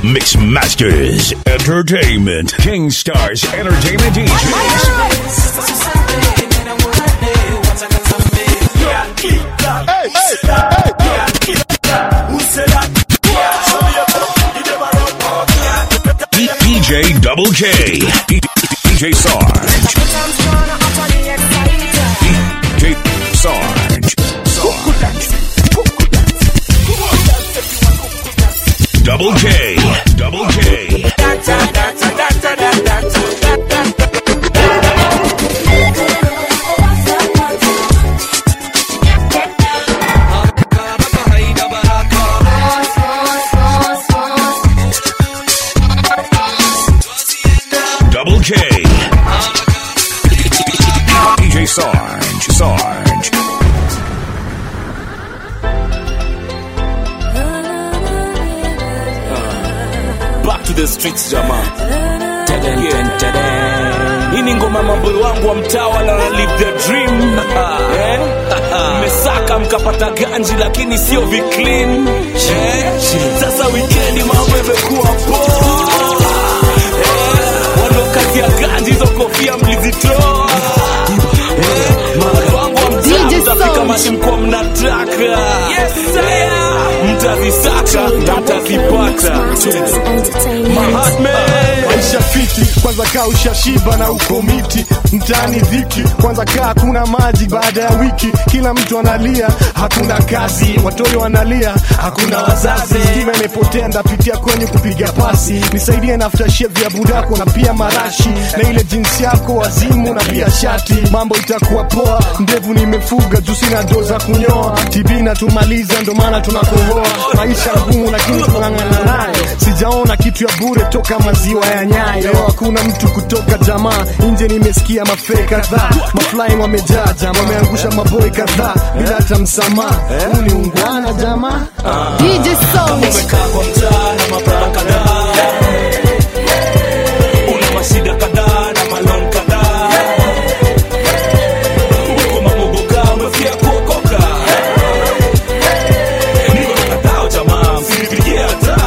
Mix Masters Entertainment. King Stars Entertainment DJs. D- DJ Double K. D- DJ Sarge. DJ Sarge. Sarge. Double K. Double K. Double K. DJ Sarge. Sarge. back to the streets jamaa Yeah. hii ni ngoma mambolo wangu wa mtawa na live the dream Eh? mmesaka mkapata ganji lakini sio viclean Eh? sasa wikendi mambo imekuwa poa Eh? wanaokati ya ganji hizo kofia mlizitoa Eh? Mambolo wangu wa mtawa DJ mtafika Sound. masi mkuwa mnataka mtazisaka na mtazipata Mahatma maisha fiti kwanza kaa ushashiba na uko miti mtaani dhiki kwanza kaa kuna maji baada ya wiki kila mtu analia hakuna kazi watoto wanalia hakuna wazazi stima imepotea ndapitia kwenye kupiga pasi nisaidie na aftershave ya budako na pia marashi na ile jinsi yako wazimu na pia shati mambo itakuwa poa ndevu nimefuga juu sina doo za kunyoa tb natumaliza ndo maana tunakohoa maisha ngumu lakini tunang'ana nayo sijaona kitu ya bure toka maziwa ya nyayo leo hakuna mtu kutoka jamaa nje nimesikia mafe kadhaa maflying wamejaa jama wameangusha maboi kadhaa bila hata msamaha huu ni ungwana jamaa DJ Sound. umekaa kwa mtaa na mabrada kadhaa una mashida kadhaa na malon kadhaa uko mamogoka umefia kuokoka niko na kadhao jamaa msinipigie hata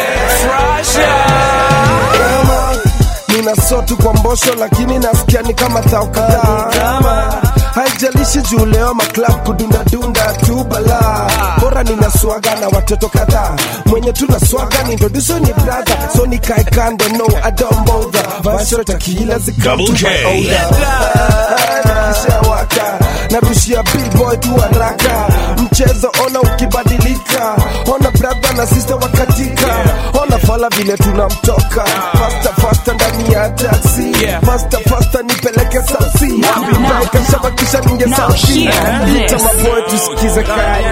kama nina sotu kwa mbosho lakini nasikia ni kama tao kadhaa haijalishi juu leo maklab kudundadunda tu bala bora nina swaga na watoto kadhaa mwenye tuna swaga ni introduce ni brother so nikae kando no I don't bother vasho takila Double K. zikishawaka narushia billboy tu haraka mchezo ona ukibadilika ona brother na sister wakatika ona fala vile tunamtoka fasta fasta ndani ya taxi Yeah. fasta fasta nipeleke sausi kashabakisha ninge sauti ita maboy tusikize kaya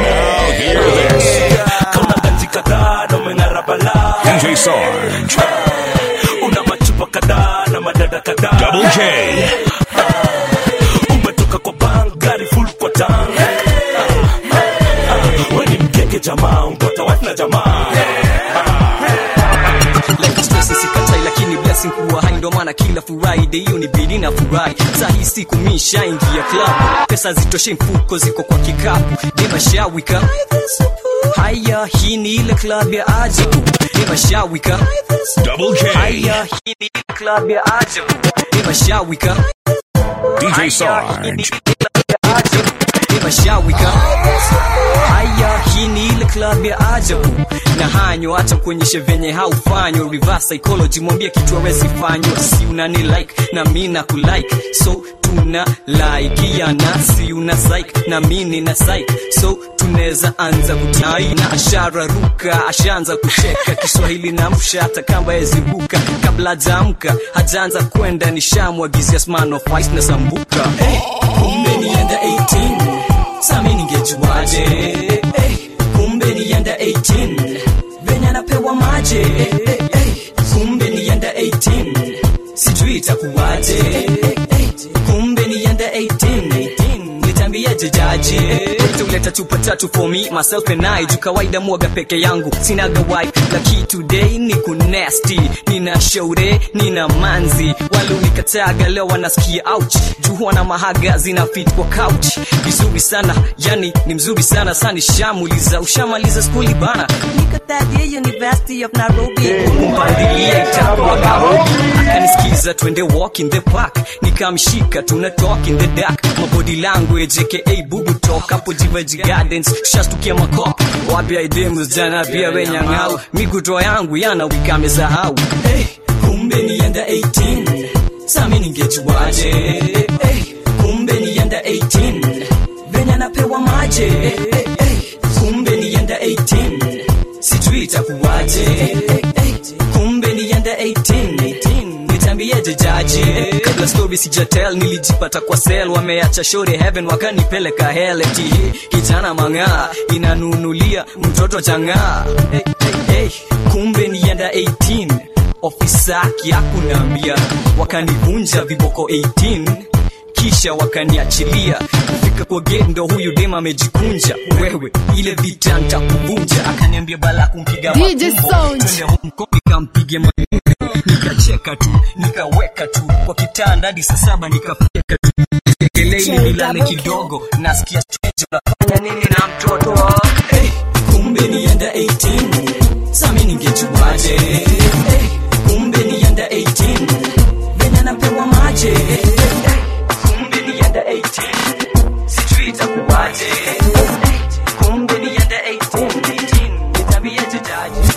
kama ganji kadhaa na umeng'ara balaa DJ Sarge. una machupa kadhaa na madada kadhaa Double K. umetoka kwa bank gari full kwa tank we ni mkeke jamaa umpata wife na jamaa like stress sikatai lakini blessing kuwa hai ndo maana kila friday hiyo ni bidi na furahi saa hii siku mishaingia club pesa zitoshe mfuko ziko kwa kikapu demashawika haya hii ni ile club ya ajabu demashawika Double K. haya hii ni ile club ya ajabu demashawika DJ Sarge. mashawika haya hii ni ile club ya ajabu na hanyo hata kuonyeshe venye haufanywa reverse psychology mwambie kitu awezi fanywa si unani like na mi na kulike so tuna laikiana si una psych na mi nina psych so tunaweza anza kutai na ashara ruka ashaanza kucheka kiswahili na msha hata kamba eziruka kabla jaamka hajaanza kwenda nishamwagizia sman of ice na sambuka hey, kumbe nienda 18 sami ningejuaje hey, kumbe nienda 18 venye anapewa maje hey, hey, kumbe nienda 18 sijui itakuwaje hey, hey, kumbe nienda 18 nitambieje jaji tuleta tatu patatu for me myself and I juu kawaida mwaga peke yangu sinaga wife laki today ni kunesti nina shaure nina manzi walionikataga leo wanasikia ouch juu wana mahaga zina fit kwa couch vizuri sana yani ni mzuri sana sani shamuliza ushamaliza skuli bana nikatadia university of nairobi kumpandilia itakuwa kahobi akanisikiza twende walk in the park nikamshika tuna talk in the dark mabody language aka bubu talk hapo jivaji gardens tushastukia makop wapi aidemus jana pia wenyang'au mikutoa yangu yana wikamesahau hey, kumbe nienda 18 sami ningejuaje hey, kumbe nienda 18 venya napewa maje hey, hey, hey, kumbe nienda 18 sijui itakuwaje hey, hey, kumbe nienda 18 nitambieje jaji kabla story sijatel nilijipata kwa sel wameacha shore heaven wakanipeleka hell eti kijana mang'aa inanunulia mtoto chang'aa hey, hey, hey. kumbe nienda 18 ofisa kiakunambia wakanivunja viboko 18 kisha wakaniachilia kufika kwa gate ndo huyu dem amejikunja wewe ile vita ntakuvunja akaniambia bala kumpiga DJ matumbo. Sound. Twende home ko nikampige matumbo. nikacheka tu nikaweka tu kwa kitanda hadi saa saba nikafika tu kelele nilale kidogo nasikia strange unafanya nini na mtoto hey, kumbe nienda 18 sami ningejuaje hey, kumbe nienda 18 venya napewa maje hey, hey, kumbe nienda 18 sijui itakuwaje hey, kumbe nienda 18 18 nitabieje jaji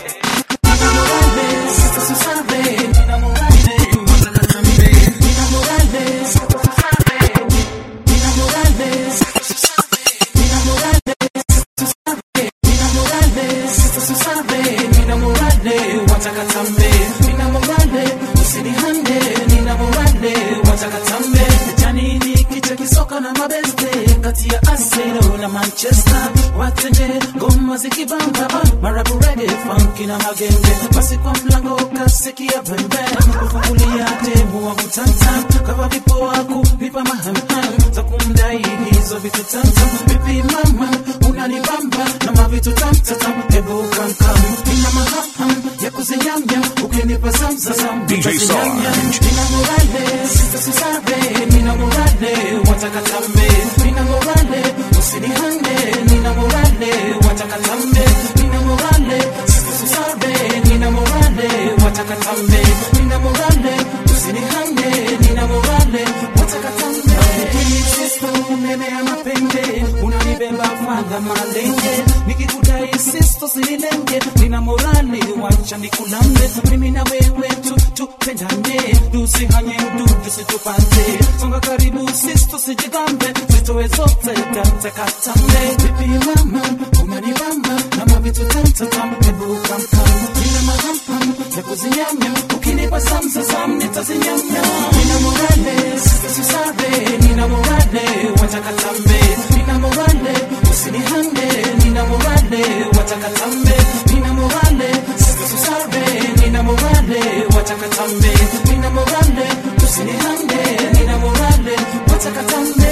kisoka na mabeste kati ya Arsenal na Manchester watenje ngoma zikibamba marabu reggae funky na magenge basi kwa mlango kasikia pembe kufungulia demu wangu tantam kama vipo wako vipa mahamham za kumdai hizo vitu tantam vipi mama unanibamba na mavitu tamtatam hebu kamkam ina mahamham ya kuzinyamya ukinipa zamzazam DJ Sarge. Nina morale, sita susabe, nina morale, wataka tambe, nina morale, usinihande, nina morale, wataka tambe, nina morale, sita susabe, nina morale, wataka tambe, nina morale, usinihande, nina morale, wataka tambe. Sisto, nene ya mapende, unanibeba fadha malenge, nikikudai sisto sinilenge, nina morale, wacha nikulambe, mimi na wewe tu tupendane, tusihanye mdudu situpande, songa karibu sisto sijigambe, zitoe zote tatakatambe, vipi mama, unanibamba na mavitu tamtatam, hebu kamkam, nina mahampam ya kuzinyamya, ukinipa samsasam nitazinyamya, nina morale, sisto sisabe, nina morale, wataka tambe, nina morale, usinihande, nina morale, wataka tambe, nina morale, sisto sisabe, nina morale, wataka tambe, nina morale, usinihande, nina morale, wataka tambe,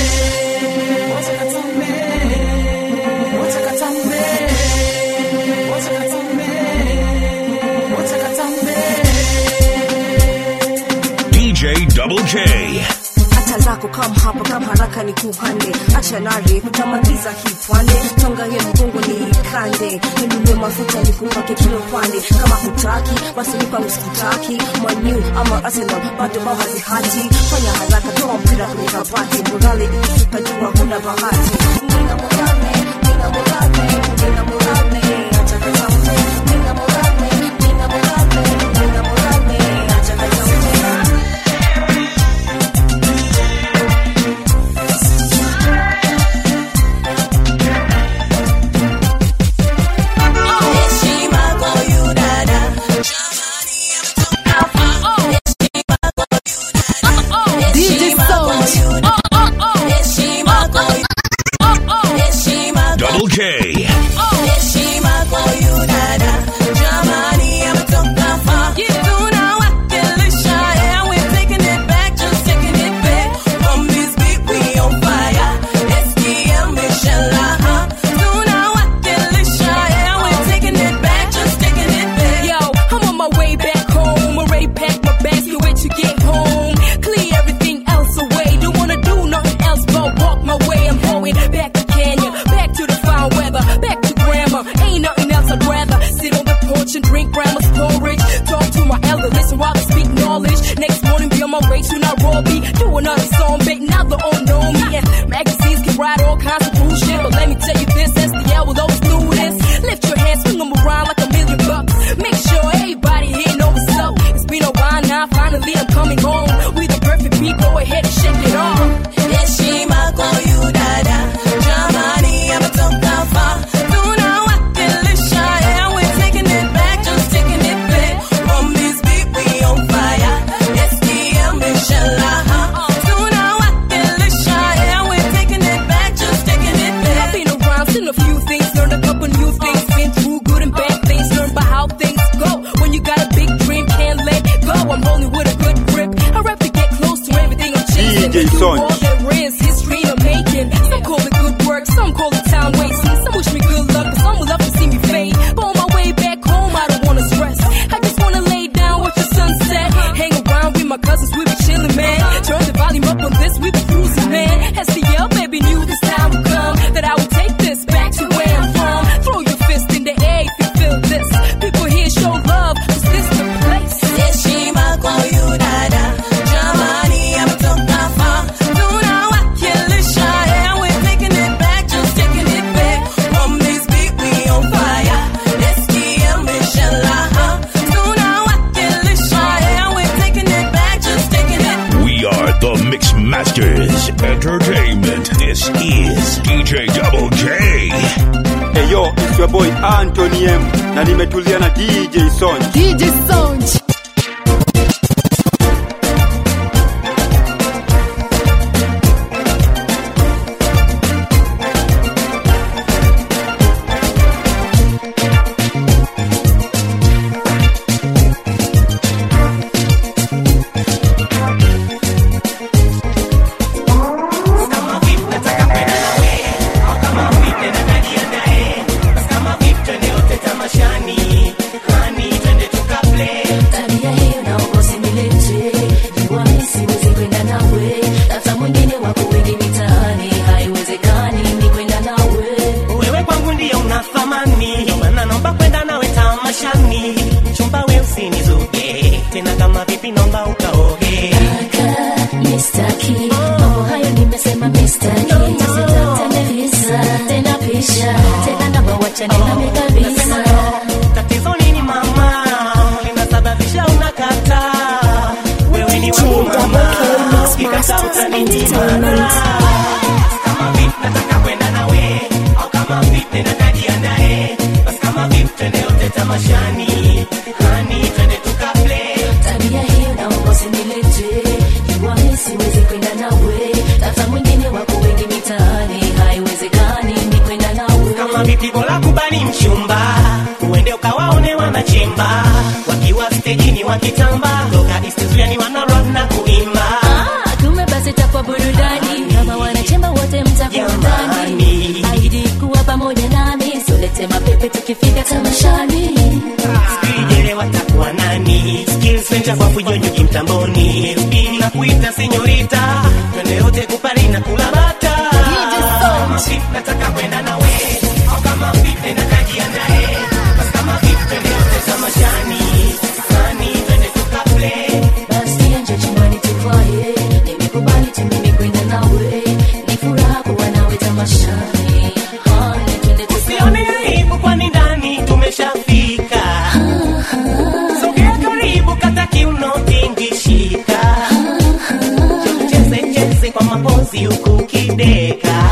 wataka tambe, wataka tambe, wataka tambe, wataka tambe. DJ Double K. hata zako kam hapa kam haraka ni kuhande acha nare kutamaliza hii pwande tonga ye mgongo ni kande ninulie mafuta nikupake kilo pande kama hutaki basi nipa usikutaki manyu ama arsenal bado bao hazihati fanya haraka toa mpira kwenye kabati morale ikishuka jua huna bahati nina morale nina morale nina morale acha katambe nina morale nina morale nina morale acha katambe DJ Sound. Double K. Yo, it's your boy Anthony M na nimetulia na DJ Sonj. DJ Sound. Tabia hiyo naomba usinilete, jua mimi siwezi kwenda nawe, hata mwingine wako wengi mitaani, haiwezekani ni kwenda nawe. wewe kwangu ndiyo una thamani ndio maana naomba kwenda nawe tamashani chumba we usinizuge tena kama vipi naomba ukaoge Kaka, mistaki, mambo hayo nimesema mistaki, tusitafutane visa, tena pisha, tena naomba wachane nami kabisa. tatizo nini mama linasababisha unakataa wewe ni wangu mama ukikataa utaninyima kama vipi nataka kwenda nawe au kama vipi nakajiandae basi kama vipi twende yote tamashani hani twende tukaplay Tabia hiyo naomba usinilete, jua mimi siwezi kwenda nawe, hata mwingine wako wengi mitaani, haiwezekani ni kwenda nawe. kama vipi bora kubali mchumba uende ukawaone wanachemba wakiwa stejini wakitamba toka istizuani wanarap na kuimba Ah, kumbe basi itakuwa burudani kama wanachemba wote mtakuwa ndani, ahidi kuwa pamoja nami, solete mapepe tukifika tamashani. sijele watakuwa nani skills venja kwa fujonyoki mtamboni mbili na kuita senyorita twende yote kupari na kula bata Kama vipi nataka kwenda nawe au kama vipi nakajiandae basi kama vipi twende yote tamashani hani twende tukaplay Basi nje chumbani tuvae, nimekubali tu mimi kwenda nawe, ni furaha kuwa nawe tamashani. Honey, twende Usione aibu kwani ndani tumeshafika. Sogea karibu kata kiuno tingishika. Cheze cheze kwa mapozi huku ukideka.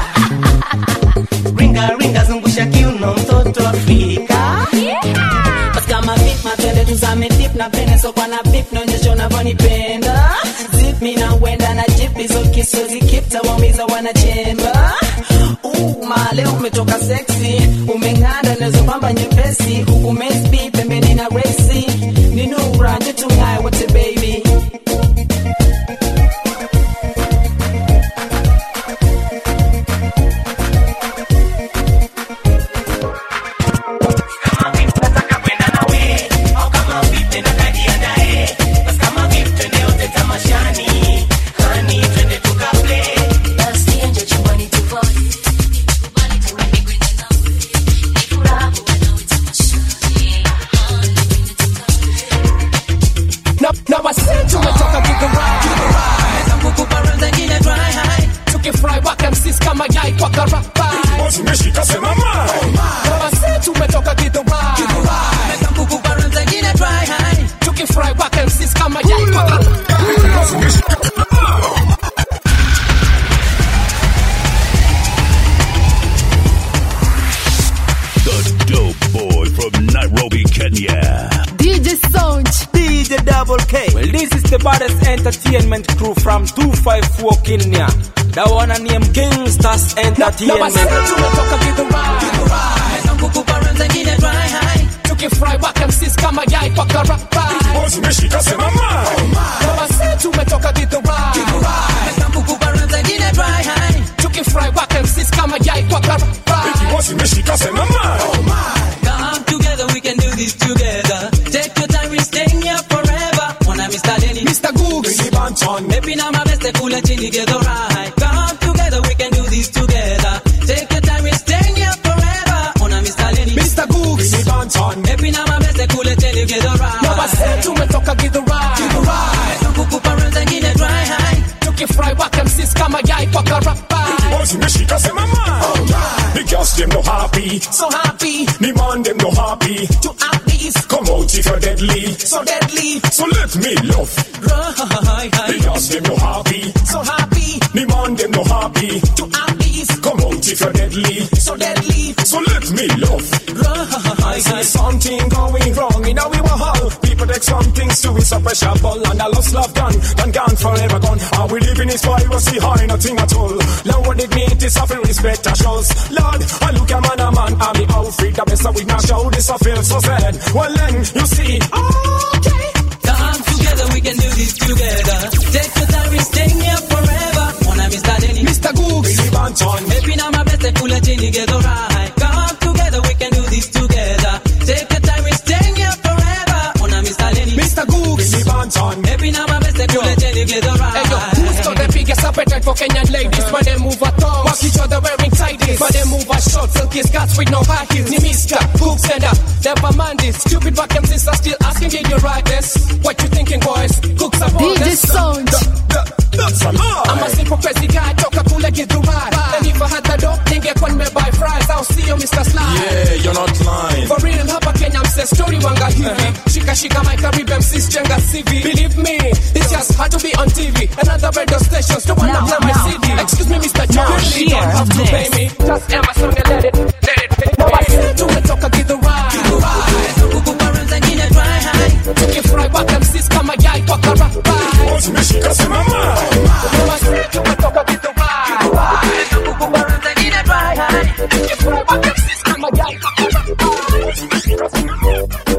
Ringa ringa zungusha kiuno mtoto Afrika. Basi kama vip matende tuzame dip na pene so kwa na bip naonyesha unavyonipenda zip mi na wenda na jip hizo kisozi kip tawaumiza wanachemba Uh, male umetoka sexy umeng'anda nazo pamba nyepesi huku mesbi pembeni na resi ni nura nje tung'aye wote baby Basi nje chumbani tuvae, nimekubali tu mimi kwenda nawe, ni furaha kuwa nawe tamashani. na, na wasee tumetoka kigurao kukupa zengine dry high tukifry waka msis kama yai kwa karapa Zimeshika sema mai. na wasee tumetoka kigurao kukupa zengine dry high tukifry waka msis kama yai kwa karapa The dope boy from Nairobi, Kenya. DJ Sound. DJ Double K. Well, this is the baddest entertainment crew from 254 Kenya. The one and name Gangsters na wasee Entertainment. tumetoka kigurao kukupa zengine dry high tukifry waka msis kama yai kwa karapa Zimeshika sema mai. na wasee tumetoka kigurao kukupa zengine dry high tukifry waka msis kama yai kwa karapa Zimeshika sema mai. Come together, we can do this together. Take your time, we're staying here forever. Wanna Mr. Denny, Mr. Googs, Maybe now my best cool and chilly get alright. Come together, we can do this together. Take your time, we're staying here forever. Wanna Mr. Denny, Mr. Googs, Maybe now my best cool and chilly get alright. na wasee tumetoka kigurao Kukupa zengine dry high. tukifry waka msis kama yai kwa karapa Zimeshika sema mai. The girls them no happy. so happy The man them no happy. to have these Come out if you're deadly. so deadly So let me love. The girls them no happy. so happy The man them no happy. to have these Come out if you're deadly. so deadly So let me me love. I see something going wrong in our hall. People take some things to be so special, and I lost love done, done gone forever gone. How we live in this piracy high, nothing at all. Lower dignity, suffering respect, I shows. Lord, I look at man, a man, I'm the outfit, the best we not show this, I feel so sad. Well then, you see, okay. Come together, we can do this together. Take your time, we're staying here forever. Wanna Mr. Denny, Mr. Gooks, Billy Banton. Maybe now my best pull a genie, get alright. Come together, we can do this together. Take your time, we're staying here forever. Wanna Mr. Denny, Mr. Gooks, Billy Banton. Maybe now my best pull a genie, get alright. Hey yo, who's got the biggest appetite for Kenyan ladies? When they move a tongue, walk each other wearing tighties. When they move a short, silky skirts with no high heels. Ni Mr. Cooks and uh, never mind this. Stupid back and sisters still asking, did you write this? What you thinking, boys? Cooks are DJ Sound. That's a lie. I'm a simple crazy guy, toka kule Githurai. And if I had the dough, ningekuwa nimebuy fries. I'll see you, Mr. Sly. Yeah, you're not lying. For real, hapa Kenya mse story wanga hivi. Shika shika my Caribbean sis jenga CV. Believe me, it's just hard to be on TV. Another radio stations don't wanna Now, play my now, CD. now. Excuse me, Mr. John, Now, you really hear don't have to this. pay me. Just Amazon and let it, let it pay. Now I said tumetoka Githurai. Kukupa zingine dry high. Tukifurahi waka msis kama yai kwa karabai. Zimeshika simama. Now I said tumetoka Githurai. Kukupa zingine dry high. Tukifurahi waka msis kama yai kwa karabai.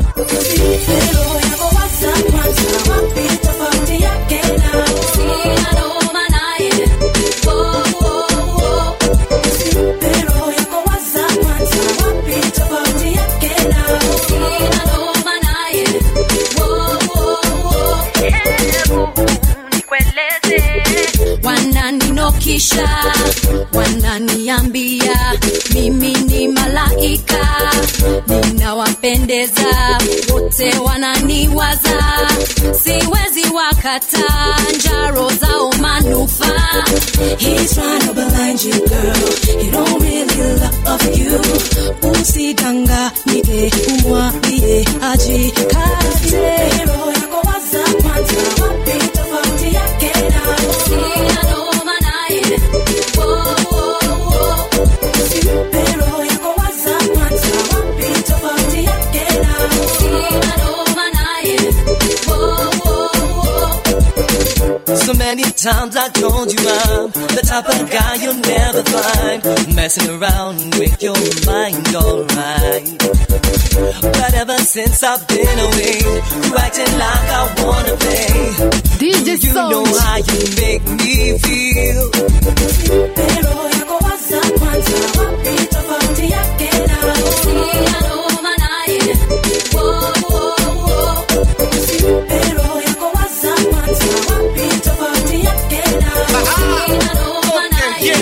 wananinokisha wananiambia mimi ni malaika ninawapendeza wote wananiwaza siwezi wakata njaro zao manufaa He's trying to blind you, girl. He don't really love you. Usidanganyike, umwambie ajikate. Roho yako waza kwanza, wapi tofauti yake na Sina noma naye. Wo, wo, wo. Usimpe roho yako waza kwanza, wapi tofauti yake na Sina noma naye. Wo, wo, wo. So many times I told you I'm the type of guy you'll never find messing around with your mind, alright. But ever since I've been away, you acting like I wanna play. DJ You know Sound. how you make me feel. Roho yako waza kwanza, wapi tofauti yake na Sina noma naye. Wo, wo, wo. Usimpe roho yako waza kwanza, wapi tofauti yake na Sina noma naye.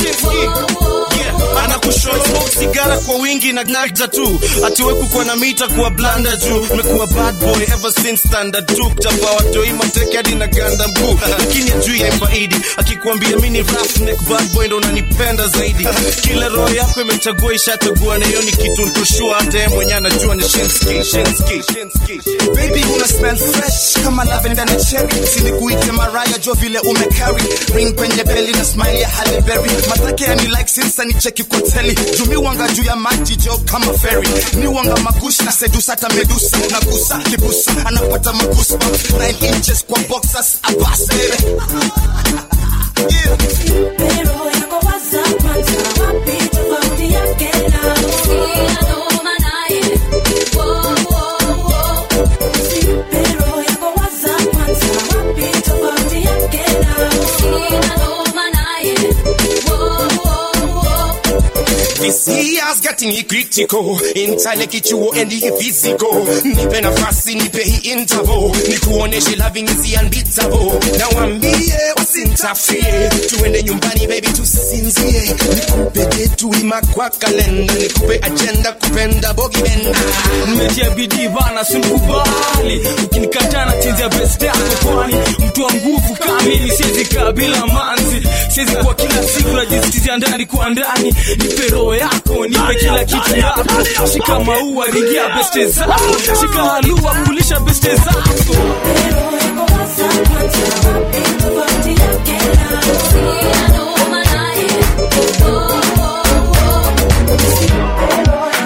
anakushow sigara kwa wingi na nagda tu atiweku kwa na mita kuwa blanda juu umekuwa bad boy ever since standard tu kutapa watoi mateke hadi na ganda mkuu lakini ajui yaifaidi akikuambia mi ni roughneck bad boy ndo unanipenda zaidi kila roho yako imechagua ishachagua na hiyo ni kitu ntoshua hata yeye mwenyewe anajua ni shinski shinski shinski baby una smell fresh kama lavender na cherry silikuite maraya jo vile umecarry ring kwenye beli na smile ya Halle Berry matake yani like since ni cheki kwa teli jumi wanga juu ya maji jo kama ferry ni wanga makush na sedusa hata medusa na kusa kibusa anapata makusa 9 inches kwa boxers abase Roho yako waza kwanza, wapi tofauti yake na Sina noma naye. Wo, wo, wo. Usimpe roho yako waza kwanza, wapi tofauti yake na Sina noma naye. Wo, wo, wo. This year's getting critical Intale kichuo and the physical Nipe nafasi nipe hii interval Nikuoneshe loving is unbeatable Na wambie wasintafie Tuende nyumbani baby tusinzie Nikupe detu ima kwa kalenda Nikupe agenda kupenda bogi benda nimetia bidii bana simkubali ukinikataa na chezea best yako kwani mtu wa nguvu kamili siwezi kaa bila manzi siwezi kuwa kila siku najisikizia ndani kwa ndani nipe roho yako nipe kila kitu yako shika maua ringia beste zako shika halua kulisha beste zako Sina noma naye. Wo, wo, wo.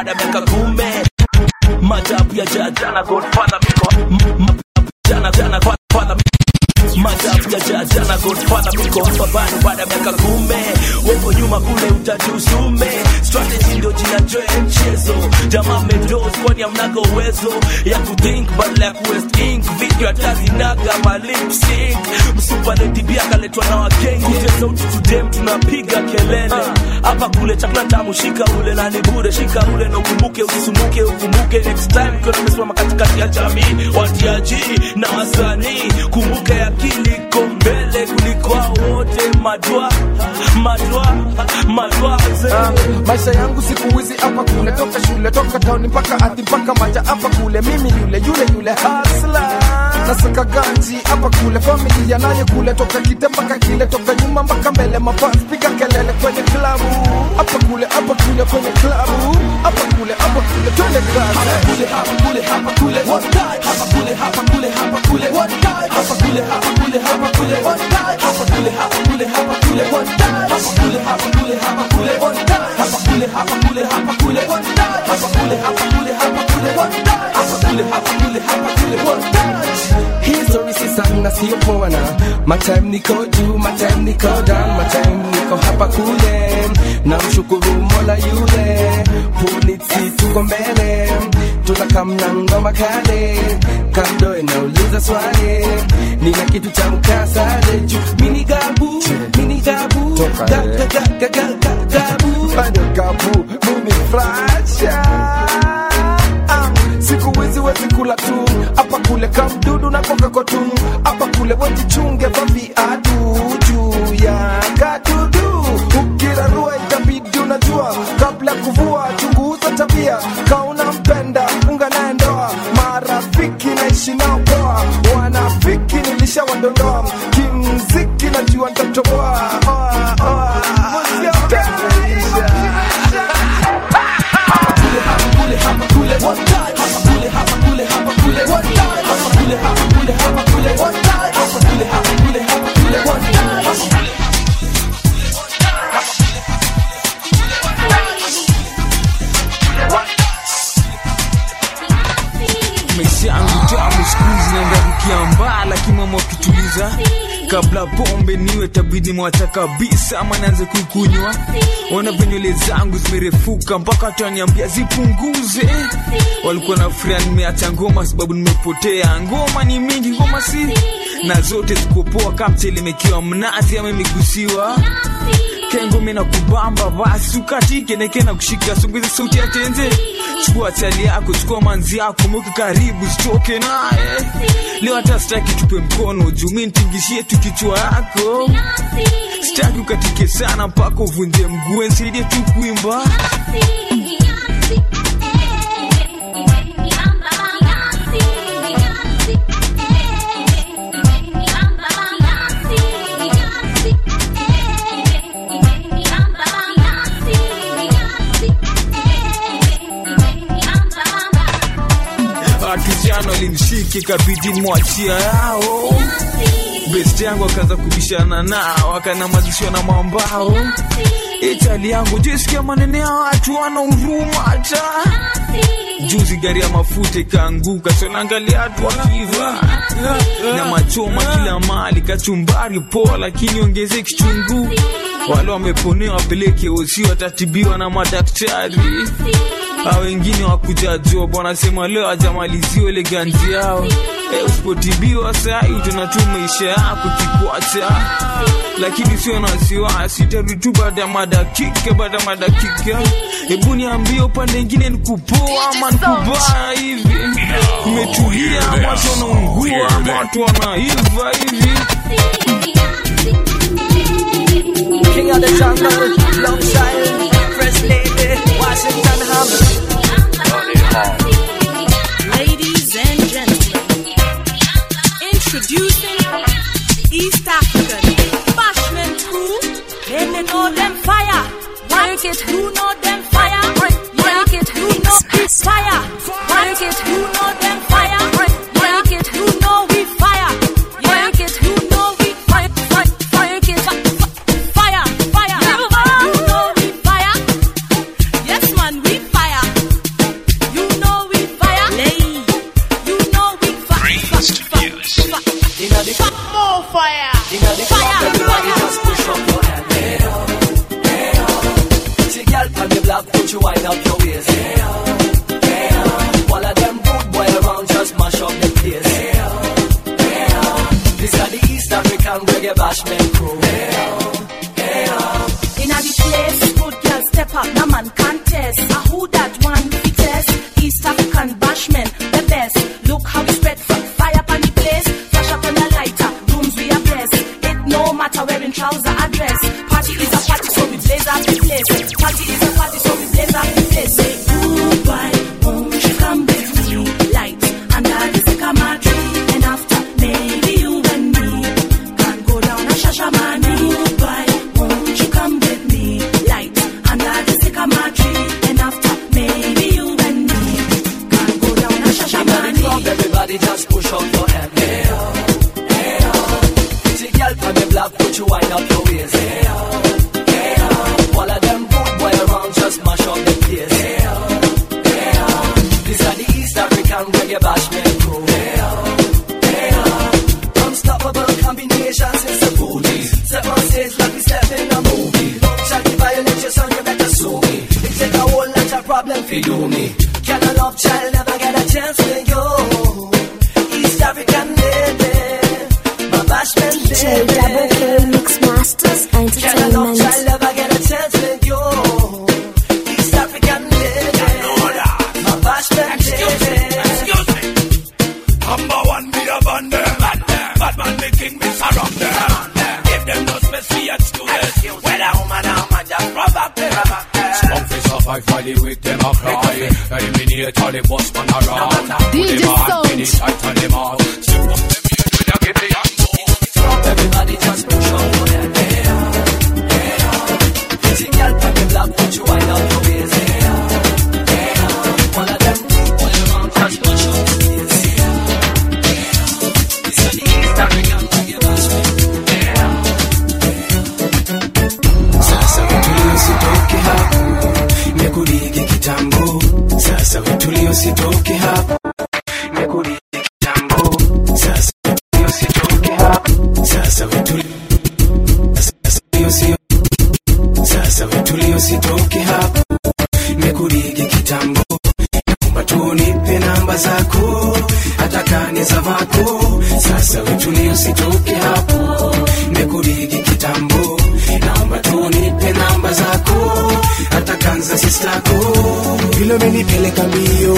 baada ya miaka kume majabu ya jajana godfather miko m- m- jana jana godfather majabu ya jajana godfather miko hapa bado baada ya miaka kume weko nyuma kule utajusume strategy ndio jina joe mchezo jamaa medos kwani amnaga uwezo ya kuthink badala ya kuwest ink video atazinaga malip sync msupaletibia akaletwa na wakenge Kute sauti tudem tunapiga kelele hapa kule chakula tamu shika ule na ni bure shika ule na ukumbuke usisumbuke ukumbuke next time ukiwa tumesimama katikati ya jamii watiaji na wasanii kumbuke akili iko mbele kuliko hao wote madwa madwa madwa Ah, maisha yangu siku hizi hapa kule toka shule toka tauni mpaka ati mpaka maja hapa kule mimi yule yule yule hasla nasaka ganji hapa kule familia naye kule toka kite mpaka kile toka nyuma mpaka mbele mafans piga kelele kwenye klabu hapa kule hapa kule kwenye klabu hapa kule hapa kule twende kazi hapa kule hapa kule hapa kule one time hapa kule hapa kule hapa kule one time hapa kule hapa kule hapa kule one time hapa kule hapa kule hapa kule one time hapa kule hapa kule hapa kule one time hapa kule hapa kule hapa kule one time hapa kule hapa kule hapa kule one time hapa kule hapa kule hapa kule one time History si sana sio poa na my time niko juu my time niko down my time niko hapa kule na mshukuru mola yule polisi tuko mbele tunakamna ngoma kale kando inauliza swali nina kitu cha mkasale juu mini gabu mini gabu Toka, ga, eh. ga, ga, ga, ga, ga, gabu bado gabu mimi fracha Ah, siku hizi wezi kula tu hapa kule kamdudu na koka kwa tu hapa kule wejichunge vaviadu juu ya kadudu ukirarua itabidi unajua kabla ya kuvua chunguza tabia kauna mpenda funga naye ndoa marafiki naishi nao poa wanafiki nilishawadondoa kimziki najua ntatoboa Oa, oa. maisha yangu tamu skuizi naendarukia mbaa lakini mama wakituliza kabla pombe niwe tabidi mwacha kabisa ama naanze kuikunywa ona venywele zangu zimerefuka mpaka watu waniambia zipunguze walikuwa na furia nimeacha ngoma sababu nimepotea ngoma ni mingi ngoma si na zote zikopoa kamchele imekiwa mnazi ama imegusiwa kengome na kubamba basi ukatike neke na kushika songeze sauti ya tenze chukua chali yako chukua manzi yako mweke karibu sitoke naye leo hata sitaki tupe mkono juu mi nitingishie tu kichwa yako sitaki ukatike sana mpaka uvunje mguu nsaidie tu kuimba kijana walimshiki kabidi mwachia yao best yangu akaanza kubishana nao akanamazishwa na mambao itali yangu jisikia manene ya watu wana huruma hata juzi gari ya mafuta ikaanguka sonaangalia watu wakiva na machoma kila mali kachumbari poa lakini ongeze kichungu wale wameponewa wapeleke osi watatibiwa na madaktari a wengine wakuja job wanasema leo ajamaliziwa ile ganzi yao e, usipotibiwa sai utaona tu maisha yako kikwacha lakini sio na wasiwasi tarudi tu baada ya madakika baada ya madakika hebu niambie upande ingine nikupoa ama nikubaya hivi imetulia ama watu wanaungua ama watu wanaiva hivi King of the jungle, love child, first lady, Washington Hammer. Ladies and gentlemen, introducing East African Bashment crew. They know them fire. Work it, you know them fire. Work it, you know it's fire. Work it, you know them fire. Work it, you know we fire. Work it, you know we fire. Work it, fire, fire. You know we fire. Yes, man, we fire. reggae bashment crew. In a the place, good girl step up, no man contest. A who that one fittest? East African bashman, the best. Look how we spread from fire upon the place. Flash up on the lighter, rooms we are blessed. It no matter wearing trouser or dress. Party is a party, so we blaze up the place. Party is a party, so we blaze up the place. Say goodbye, won't you come with me? Light under the sycamore tree, and after maybe you and me can go down a shashamani. Goodbye, won't you come with me? Light under the sycamore tree, and after maybe you and me can go down a Inna the shashamani. club, everybody just push up your hand. Hey oh, hey oh. Pretty girl from the block, put you wind up your waist. Hey oh, hey oh. All of them good boy around, just mash up the place. Hey oh, hey oh. This are the East African reggae bashment crew. Hey oh, hey oh. Unstoppable combinations, it's a booty. Step on stage like we step in a movie. Shall the violate your son, you better sue me. It take a whole lot of problem for do me. Can a love child never get a chance with you? East African lady, my bashment DJ Double K lady. Mix Masters Can a love child Entertainment. never get a chance with you? East African lady, my bashment lady. Number one, me a band them. Bad man, the king, me surround them. Give them no special excuses. Whether woman or man, just provoke them. Strong face off, I fight with them a cry. Eliminate all the boss man a run. DJ Them a hand Sound. finish, I turn them out. Step up them here, we a get the young Everybody just push on your head. Hey, oh, hey, oh. Pretty girl from the block, put you wind up your waist. Hey, oh, hey, oh. All of them good boy around, just mash up the place. Hey, oh, hey, oh. This are the East African reggae bashment. Hey, oh. Sasa wetulio sitoke hapo, mekurigi kitambo. Sasa wetulio sitoke hapo, mekurigi kitambo. Sasa wetulio sitoke hapo, sasa wetulio sasa wetulio sio sasa wetulio sitoke hapo, mekurigi kitambo. Naomba tu unipe namba zako, hata kani za vako. Sasa wetulio sitoke hapo, mekurigi kitambo. Naomba tu unipe namba zako, hata kanza sistako. Vile umenipeleka mbio,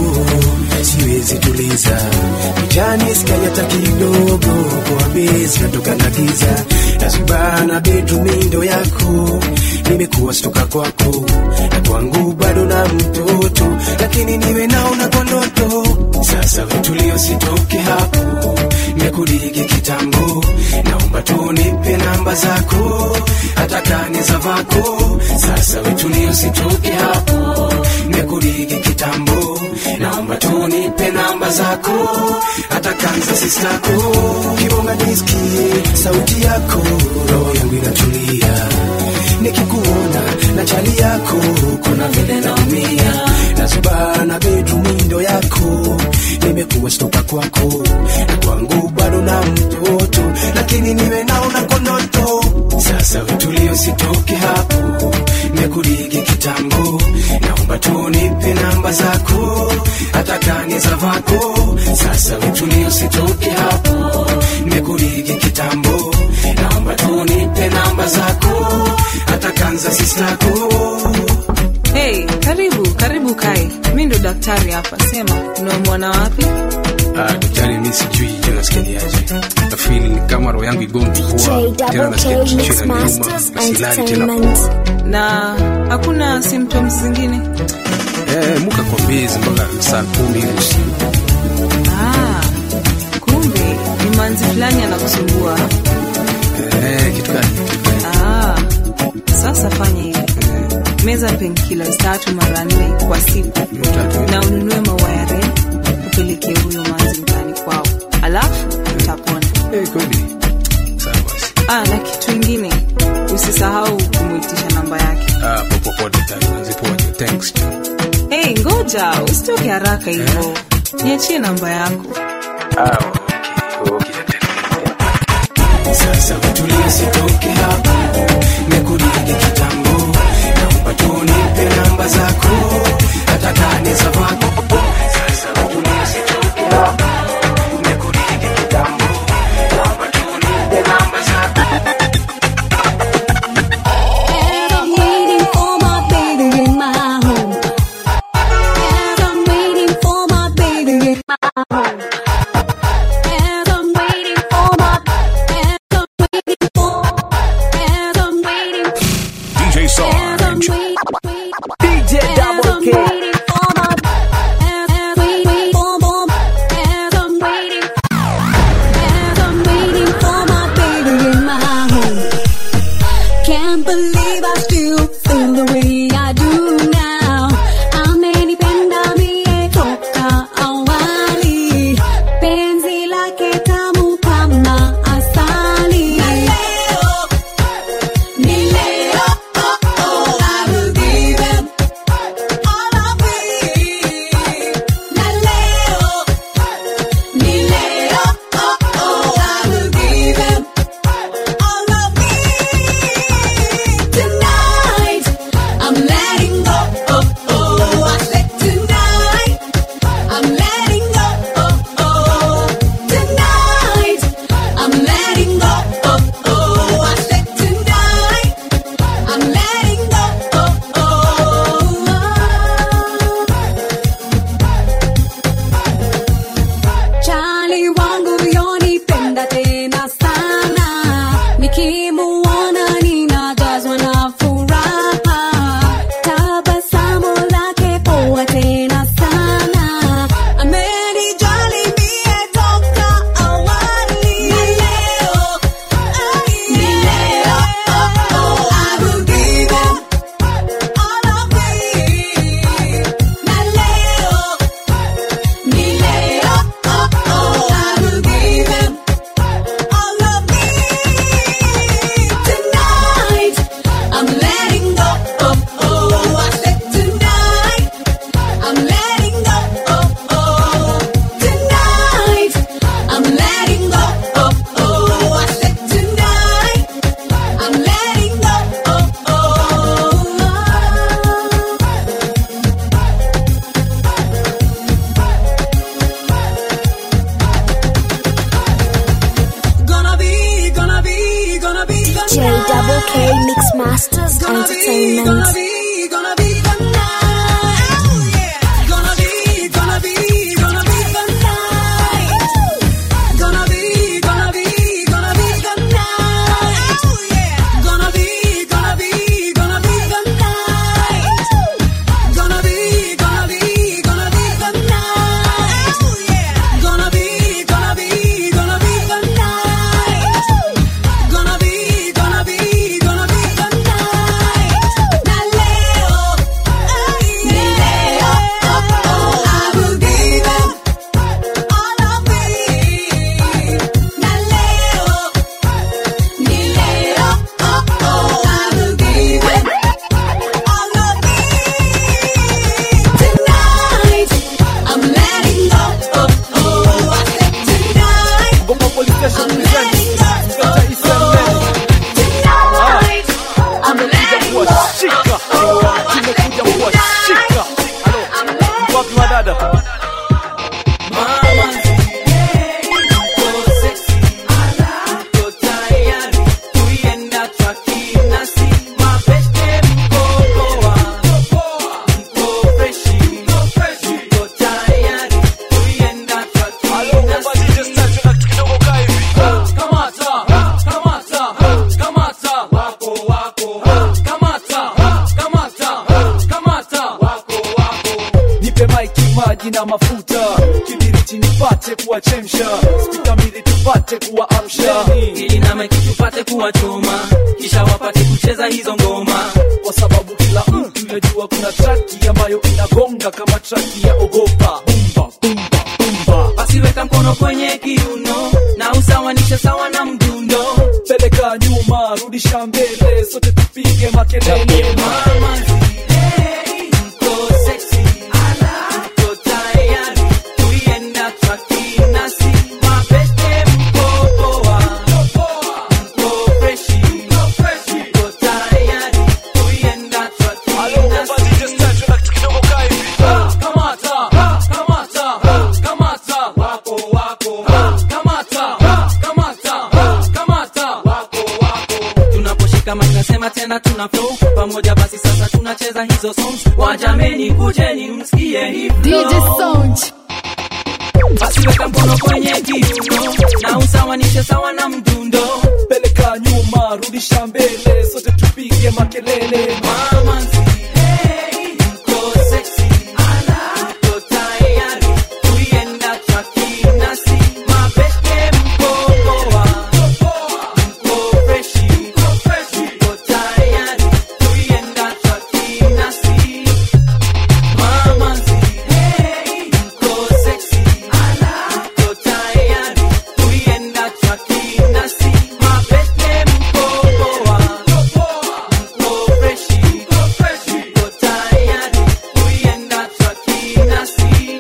siwezi tuliza vijani skali hata kidogo, kwa bezi natoka na giza nazubana bedroom mindo yako, nimekuwa stoka kwako na kwangu bado na mtoto, lakini niwe naona kwa ndoto. Sasa vitulio sitoke hapo, mekurigi kitambo, naomba tu unipe namba zako, hata kani za vako. Sasa vitulio sitoke hapo, mekurigi kitambo, naomba tu unipe namba zako, hata kanza sistako. Kibonga nisikie sauti yako, roho yangu inatulia nikikuona na chali yako, kuna vile naumia, nazubana bedroom window yako, nimekuwa stoka kwako na kwangu bado na mtoto, lakini niwe naona konoto. Sasa vitulio sitoke hapo, mekurigi kitambo, naomba tu nipe namba zako, hata kani za vako. Sasa vitulio sitoke hapo, mekurigi kitambo, naomba tu nipe namba zako, hata kanza sistako. Hey, karibu karibu kae. Mi ndo daktari hapa, sema unamwona wapi? Ah, daktari, mi sijui je, nasikiaje? Nafeel ni kama roho yangu igongi huwa tena nasikia kichwa inaniuma na silali tena. Na hakuna symptoms zingine? Eh, muka kwa bezi mpaka saa kumi hivi usiku. Ah, kumbe ni manzi fulani anakusumbua. Eh, kitu gani? Ah, sasa fanya hivi, meza painkillers tatu mara nne kwa siku, na ununue maua ya red upelekee huyo manzi mtaani kwao, alafu utapona. Eh, kweli. Ah, na kitu ingine usisahau kumuitisha namba yake. Ah, popo popo daktari, nazipoje. Thanks. Hey, ngoja usitoke haraka hivyo, niachie namba yako. Ah, okay. Okay, daktari. Sasa vitulio sitoke hapa, mekurigi kitambo, naomba tu nipe namba zako, hata kani za vako. Sasa vitulio sitoke hapa, mekurigi kitambo, naomba tu nipe namba zako. DJ Double K Mix Masters Entertainment. Gonna be, gonna be the night. Gonna be, gonna be, gonna be the night. Gonna be, gonna be, gonna be the night. Gonna be, gonna be, gonna be the night. Gonna be, gonna be, gonna be the night. Gonna be, gonna be, gonna be the night. Gonna be, gonna be, gonna be the night. Na leo, ni leo, oh, oh, I will give them all of me. Na leo, ni leo, oh, oh, I will give them all of me. Tonight, I'm letting go, oh, oh, I said tonight. I'm letting go, oh, oh. Tonight, I'm letting go, kuwashika tumekuja kuwashika Halo, wapi wadada nipe maiki maji na mafuta kibiriti nipate kuwachemsha spika mbili tupate kuwaamsha ili na maiki tupate kuwachoma kisha wapate kucheza hizo ngoma kwa sababu kila mtu yajua kuna traki ambayo inagonga kama traki ya ogopa bumba bumba bumba basi weka mkono kwenye kiuno na usawanishe sawa na mdundo peleka nyuma rudisha mbele sote tupige makelele mama tunaposhika mic nasema tena tuna flow pamoja basi sasa tunacheza hizo songs wajameni kujeni msikie hii flow. DJ Sound. basi weka mkono kwenye kiuno na usawanishe sawa na mdundo peleka nyuma rudisha mbele sote tupige makelele mama hey, mko sexy ala mko tayari tuienda traki nasi mabeste mko poa mko freshi mko tayari tuienda traki nasi mama hey, mko sexy ala mko tayari tuienda traki nasi mabeste mko poa mko freshi mko tayari tuienda traki nasi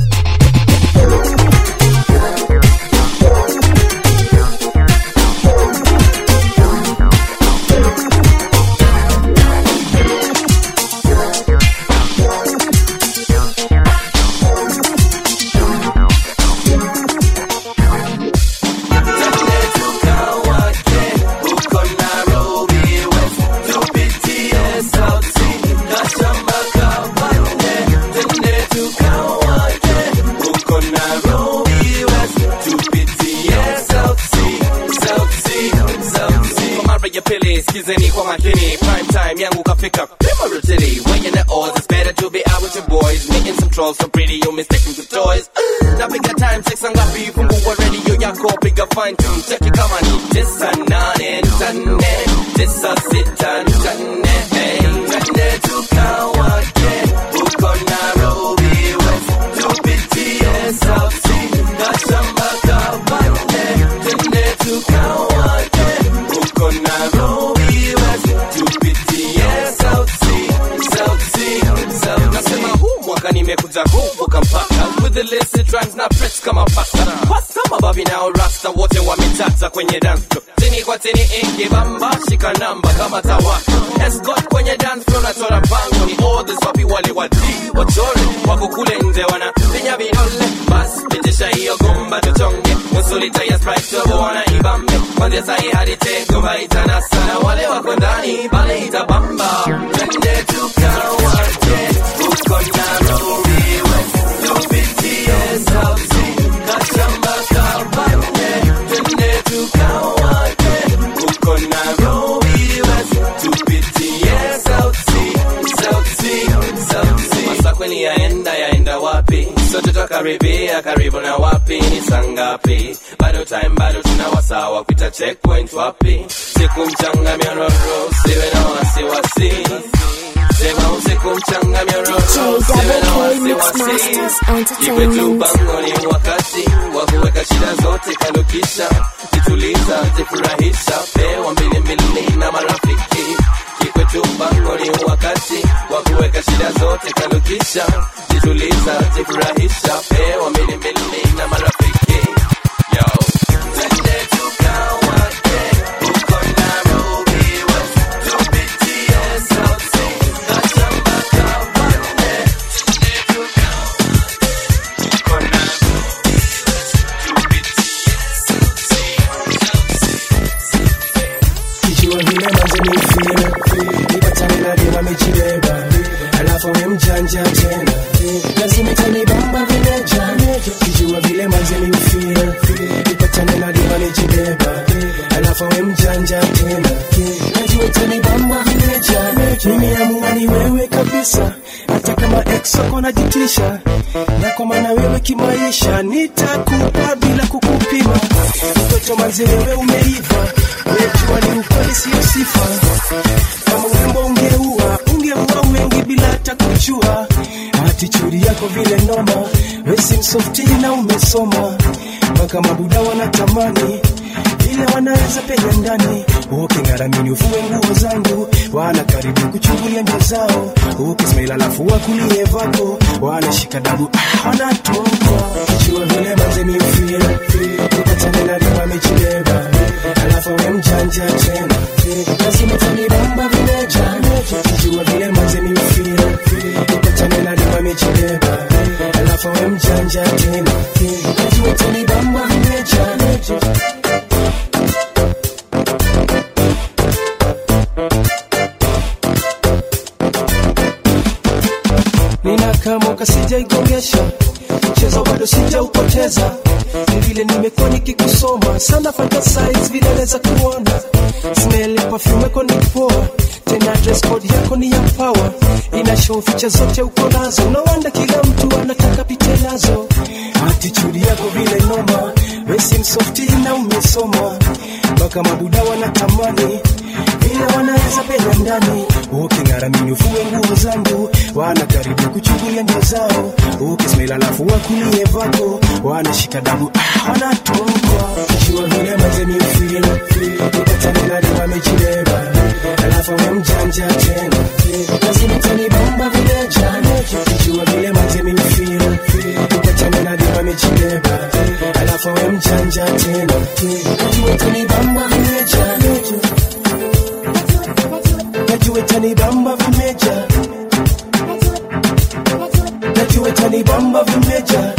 Kwa mara ya pili skizeni kwa makini prime time yangu kafika Memory city when you're the odds it's better to be out with your boys meeting some trolls so pretty you mistake them for toys napiga time sex ngapi fungua radio yako piga fine tune cheki kama ni tisa nane nane tisa sita nane hey twende tukawake huko Nairobi West tupitie South Sea na shamba kabande twende tukawake huko Nairobi West tupitie South Sea South Sea South nasema huu mwaka nimekuja kuvuka mpaka with the illicit rhymes na press kama pasta pasta mababi nao rasta wote wametata kwenye dance floor tini kwa tini ingi bamba shika namba kama tawaka escort kwenye dance floor na tora bango ni orders wapi wale wadi wachore wako kule nje wana pinya vidole bas pitisha hiyo gomba tuchonge nusu lita ya sprite turbo wanaibambe kwanzia sahi hadi tekova itana sana wale wako ndani pale itabamba twende tukawate huko Nairobi West tupitie sauti kachamba kabande twende tukawate huko Nairobi West tupitie sauti sauti sauti masa kweli yaenda yaenda wapi sote twakaribia karibu na wapi ni sangapi bado time bado tuna wasawa kuita checkpoint wapi siku mchanga myororo siwe na wasiwasi sema usiku mchanga myororo siwe na wasiwasi ikwetu bango ni wakati wa kuweka shida zote kando kisha jituliza jifurahisha pewa mbili mbili na marafiki kikwetu bango ni wakati wa kuweka shida zote kando kisha jituliza jifurahisha pewa mbili mbili na marafiki yo twende tukawate huko Nairobi West tupitie sauti kachamba kabande kijua vile manze mifira nipatane na dema mejibeba alafu we mjanja tena lazima itanibamba vileja kijua vile manze mifira nipatane na dema mejibeba alafu we mjanja tena najua itanibamba vileja nimeamua ni wewe kabisa hata kama ex wako najitisha na kwa maana wewe kimaisha nitakupa bila kukupima mtoto manze wewe umeiva wejua ni ukweli sio sifa kama urembo ungeua ungeua wengi bila hata kujua atichuri yako vile noma wesi msofti na umesoma mpaka mabuda wanatamani vile wanaweza penya ndani uking'aramini ufue nguo zangu wana karibu kuchungulia ndio zao ukismail alafu wakulie vako wanashika dabu ah, wanatoka jua vile manze miufia ukatane na dima mechileba alafu we mjanja tena lazima tanibamba vileja jua vile manze miufia ukatane na dima mechileba alafu we mjanja tena najua tanibamba vileja nina kama kasijaigongesha mchezo bado sijaupoteza ni vile nimekuwa nikikusoma sana fantasize vile naweza kuona smell ya perfume yako ni poa tena dress code yako ni ya power ina show ficha zote uko nazo no wonder kila mtu anataka pite nazo attitude yako vile noma wesi msofti na umesoma mpaka mabuda wanatamani vile wanaweza penya ndani uking'aramini ufue nguo zangu wana karibu kuchungulia ndio zao ukismail alafu wakulie vako wanashika dabu ah, wanatoka jua vile mazeni ufil ukatane na dima mechileba alafu we mjanja tena lazima tanibamba vile jana jua vile mazeni ufil ukatane na dima mechileba alafu we mjanja tena najua tanibamba vile jana najua itanibamba vimeja najua itanibamba vimeja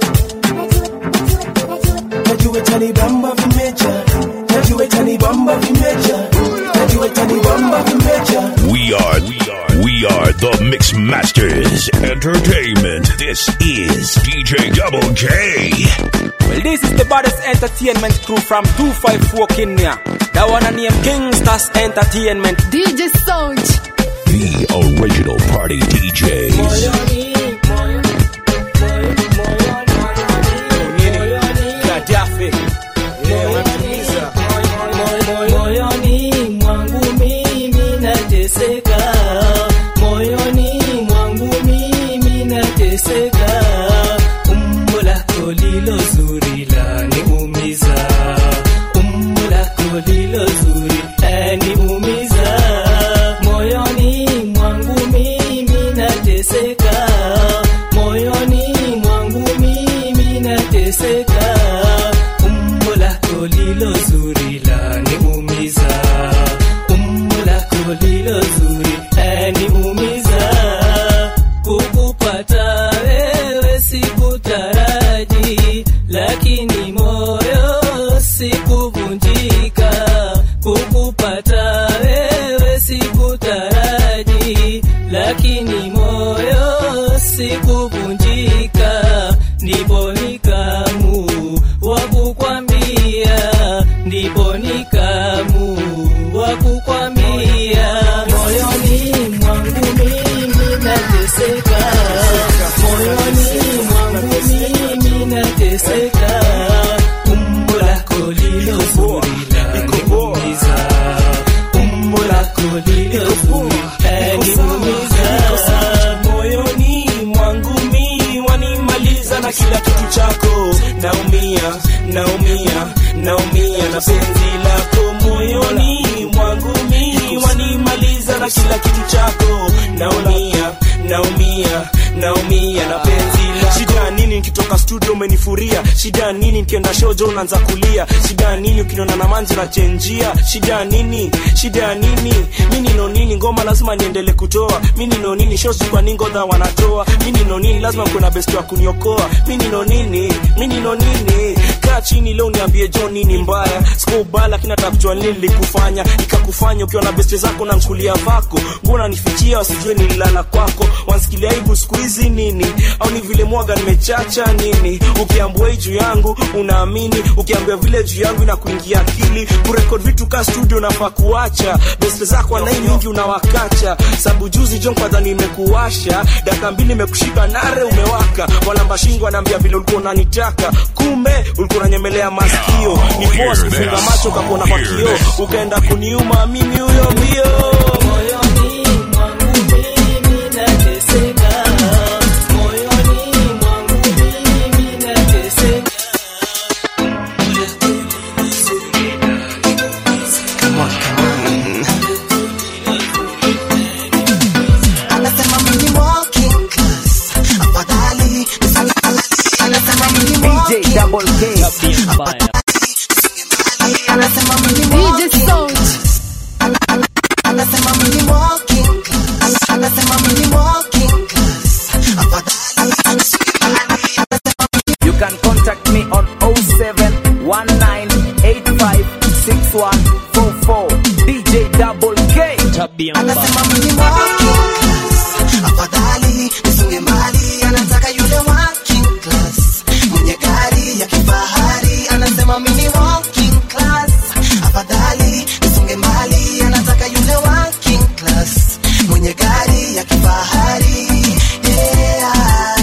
najua itanibamba vimeja najua itanibamba vimeja najua itanibamba vimeja We are, we are, we are the Mix Masters Entertainment. This is DJ Double K. Well, this is the baddest entertainment crew from 254 Kenya. That one and name Kingstars Entertainment. DJ Sound. The original party DJs. Gaddafi. moyoni mwangu mimi nateseka moyoni mwangu mimi nateseka umbo lako lilo zuri laniumiza umbo lako lilo zuri laniumiza moyoni mwangu mimi nateseka naumia naumia na penzi lako moyoni mwangu mimi wanimaliza na kila kitu chako naumia naumia naumia na penzi lako shida nini nikitoka studio umenifuria shida nini nikienda shojo unaanza kulia shida nini ukiniona na manzi unachenjia shida nini shida nini mi nino nini ngoma lazima niendele kutoa mi nino nini shosi kwa ningodha wanatoa mi nino nini lazima kuna besti wa kuniokoa mi nino nini mi nino nini kaa chini leo niambie jo nini mbaya sikubaya lakini nataka kujua nini nilikufanya ikakufanya ukiwa na besti zako na nkulia vako mbona nifichia wasijue nililala kwako wansikilia aibu siku hizi nini au ni vile mwaga nimechacha nini ukiambua hii juu yangu unaamini ukiambia vile juu yangu inakuingia akili kurekod vitu ka studio nafaa kuacha beste zako anai mingi unawakacha sabu juzi jon kwadha nimekuwasha daka mbili imekushika nare umewaka walamba shingo anaambia vile ulikuwa unanitaka kumbe ulikuwa unanyemelea masikio ni poa sikufunga macho kakuona kwa kioo ukaenda kuniuma mimi huyo mbio Anasema mimi walking class. Afadhali anasema mimi walking DJ Double K. anasema mimi DJ Sound. anasema mimi walking class. anasema mimi walking class. Afadhali You can contact me on 0719856144. DJ Double K. Tabia anasema mimi walking class. Afadhali nisonge mbali, anataka yule working class. Mwenye gari ya kifahari anasema mimi walking class. Afadhali nisonge mbali, anataka yule working class. Mwenye gari ya kifahari yeah.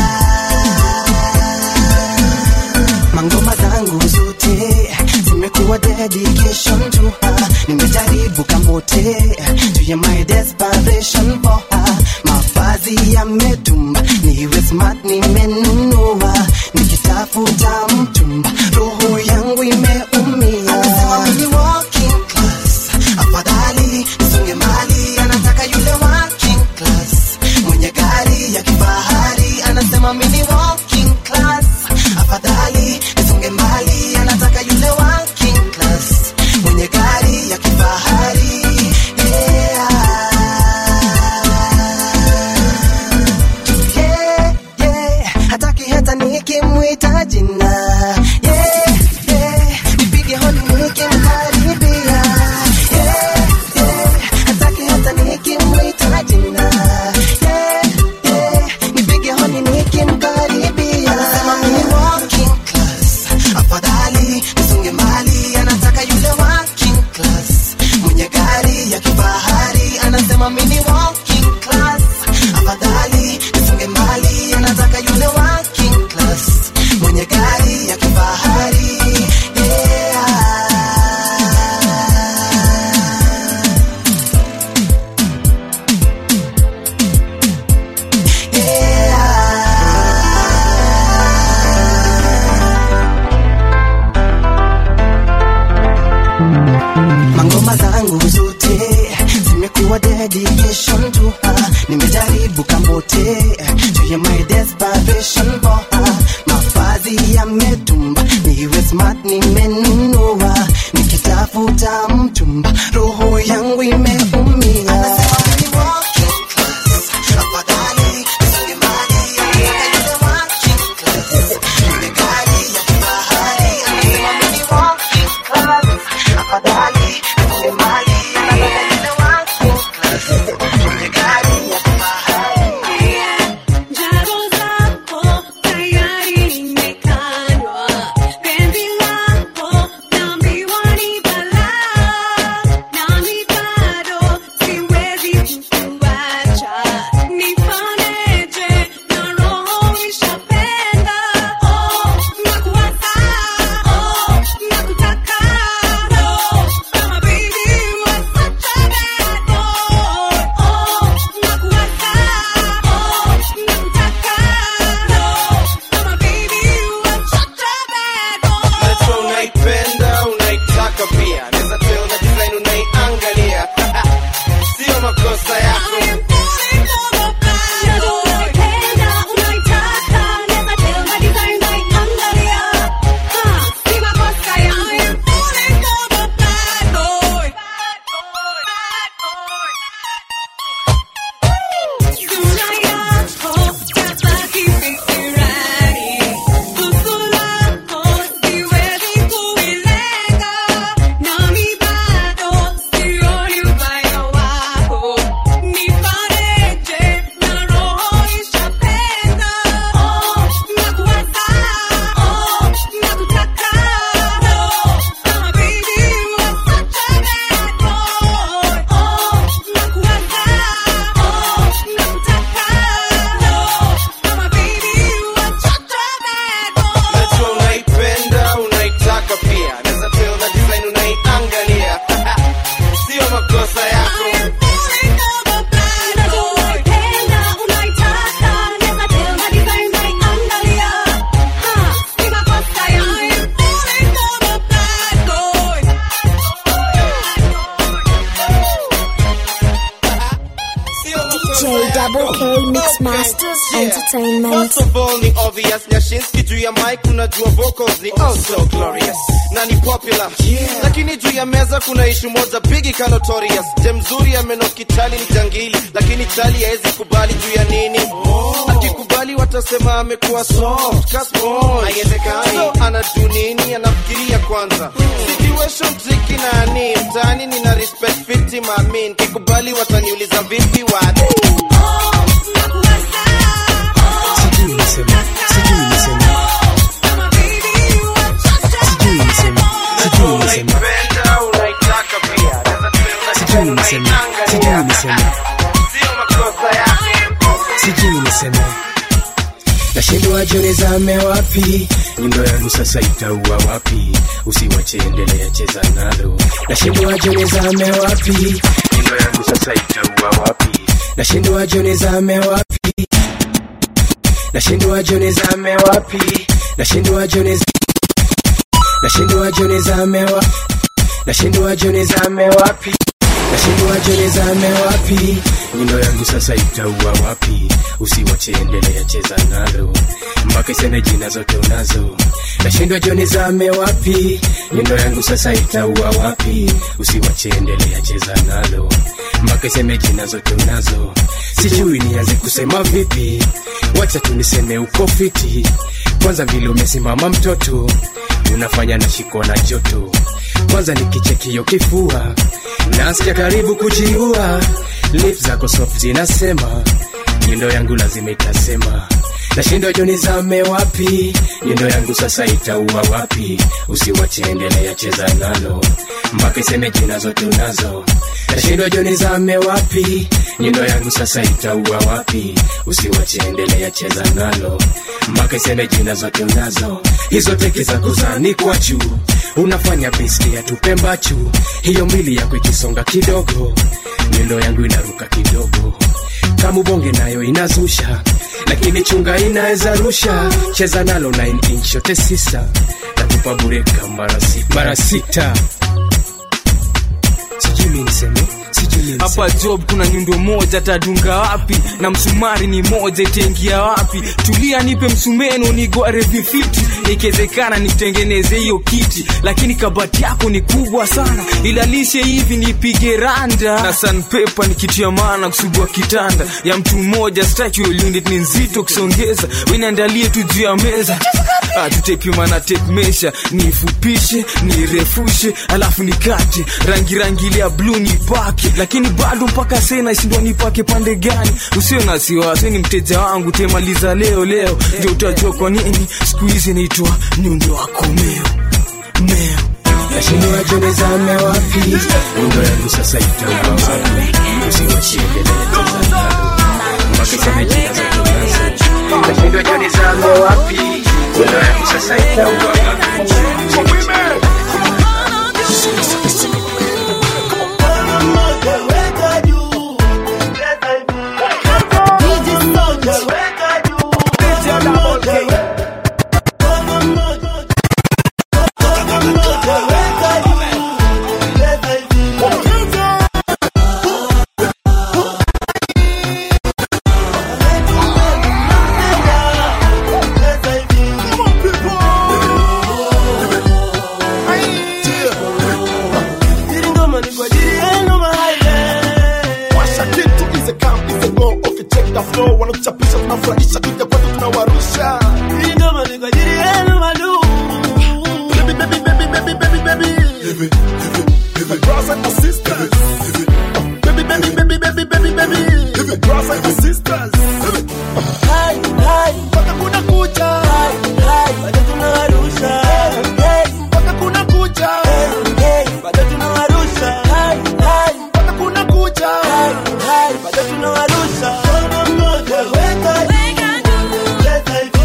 Mangoma zangu zote zimekuwa dedication to her. Nimejaribu kamote juu ya my desperation for her. Mavazi yametumba, niwe smart nimenunua, nikitafuta mchumba, roho yangu imeumia. Anasema mimi walking class, afadhali nisonge mbali, anataka yule working class, mwenye gari ya kifahari, anasema mimi walking class, afadhali nisonge mbali, anataka yule working class, mwenye gari ya kifahari yeah, yeah, hataki hata nikimwita jina yeah, yeah, nipige hodi nikimkaribia yeah, yeah, hataki hata nikimwita jina yeah, yeah, nipige hodi nikimkaribia anasema mimi walking class afadhali nisonge mbali anataka yule working class mwenye gari ya kifahari anasema mimi walking class afadhali nisonge mbali anataka yule working class mwenye gari ya kifahari yeah. mangoma zangu zote zimekuwa dedication to her nimejaribu kambote juu ya my desperation for her mavazi yametumba niwe smart nimenunua nikitafuta mchumba roho yangu imeumia Njaro zako tayari nimekanywa, penzi lako naambiwa ni balaa, nami bado unaitaka pia naweza tell na design unaiangalia sio makosa yako najua unaipenda unaitaka pia naweza tell na design unaiangalia sio makosa yako DJ Double K Mix Masters Entertainment. First of all ni obvious Nyashinski juu ya mic unajua vocals ni oh so glorious na ni popular lakini juu ya meza kuna ishu moja bigi ka notorious je mzuri amenoki chali ni jangili lakini chali haezi kubali juu ya nini akikubali watasema amekuwa soft ka sponge. haiwezekani so anajuu nini anafikiria kwanza situation tricky na ni mtaani nina respect fiti mamin kikubali wataniuliza vipi wadi sijui niseme sijui niseme sijui niseme sijui niseme sijui niseme sijui niseme sijui niseme nashindwa jonezame wapi nyundo yangu sasa itaua wapi usiwache endelea cheza nalo nashindwa jonezame wapi nyundo yangu sasa itaua wapi nashindwa jonezame wapi nashindwa jonezame wapi nashindwa jonez nashindwa jonezame wa nashindwa jonezame wapi nashindwa jonezame wapi nyundo yangu sasa itaua wapi usiwache endelea cheza nalo mpaka iseme jina zote unazo nashindwa jonezame wapi nyundo yangu sasa itaua wapi usiwache endelea cheza nalo mpaka iseme jina zote unazo sijui nianze kusema vipi wacha tuniseme uko fiti kwanza vile umesimama mtoto unafanya na shiko na joto kwanza nikichekio kifua nasikia karibu kujiua lips zako soft zinasema nyundo yangu lazima itasema nashindwa jo nizame wapi nyundo yangu sasa itaua wapi usiwache endelea cheza nalo mpaka iseme jina zote unazo nashindwa jo nizame wapi nyundo yangu sasa itaua wapi usiwache endelea cheza nalo mpaka iseme jina zote unazo hizo teke za kuzani kwa juu unafanya biski ya tupembachu hiyo mbili yako ikisonga kidogo nyundo yangu inaruka kidogo kama ubonge nayo inazusha lakini chunga inaweza rusha cheza nalo 9 inch yote sisa nakupa bureka mara sita mara sita sijui mi niseme sijui mi niseme. hapa job kuna nyundo moja tadunga wapi na msumari ni moja itaingia wapi tulia nipe msumeno nigware vifiti ikiwezekana nitengeneze hiyo kiti lakini kabati yako ni kubwa sana ilalishe hivi nipige randa na sanpepa nikitia maana kusugua kitanda ya mtu mmoja staki unit ni nzito kusongeza winaandalie tu juu ya meza Ah, tutepima na tape measure nifupishe nirefushe alafu nikate rangi rangi ile ya bluu nipake lakini bado mpaka sena shindwa nipake pande gani usio na siwasi ni mteja wangu temaliza leo leo ndio utajua kwa nini siku hizi naitwa nyundo wako meo meo nashindwa jonezame wapi nyundo yangu sasa itaua wapi usiwachiekelele mpaka iseme jina zote unazo nashindwa jonezame wapi nyundo yangu sasa itaua wapi flow wanatuchapisha tunafurahisha kija kwetu tunawarusha Hii ngoma ni kwa ajili yenu madu baby baby baby baby baby baby my brothers and my sisters baby baby baby baby baby baby my brothers and my sisters Hai, hai, mpaka kuna kucha Hai, hai, bado tunawarusha Hey, mpaka kuna kucha hey, bado tunawarusha Hai, hai, mpaka kuna kucha Hai, hai, bado tunawarusha Mkono mmoja weka juu Leta hivi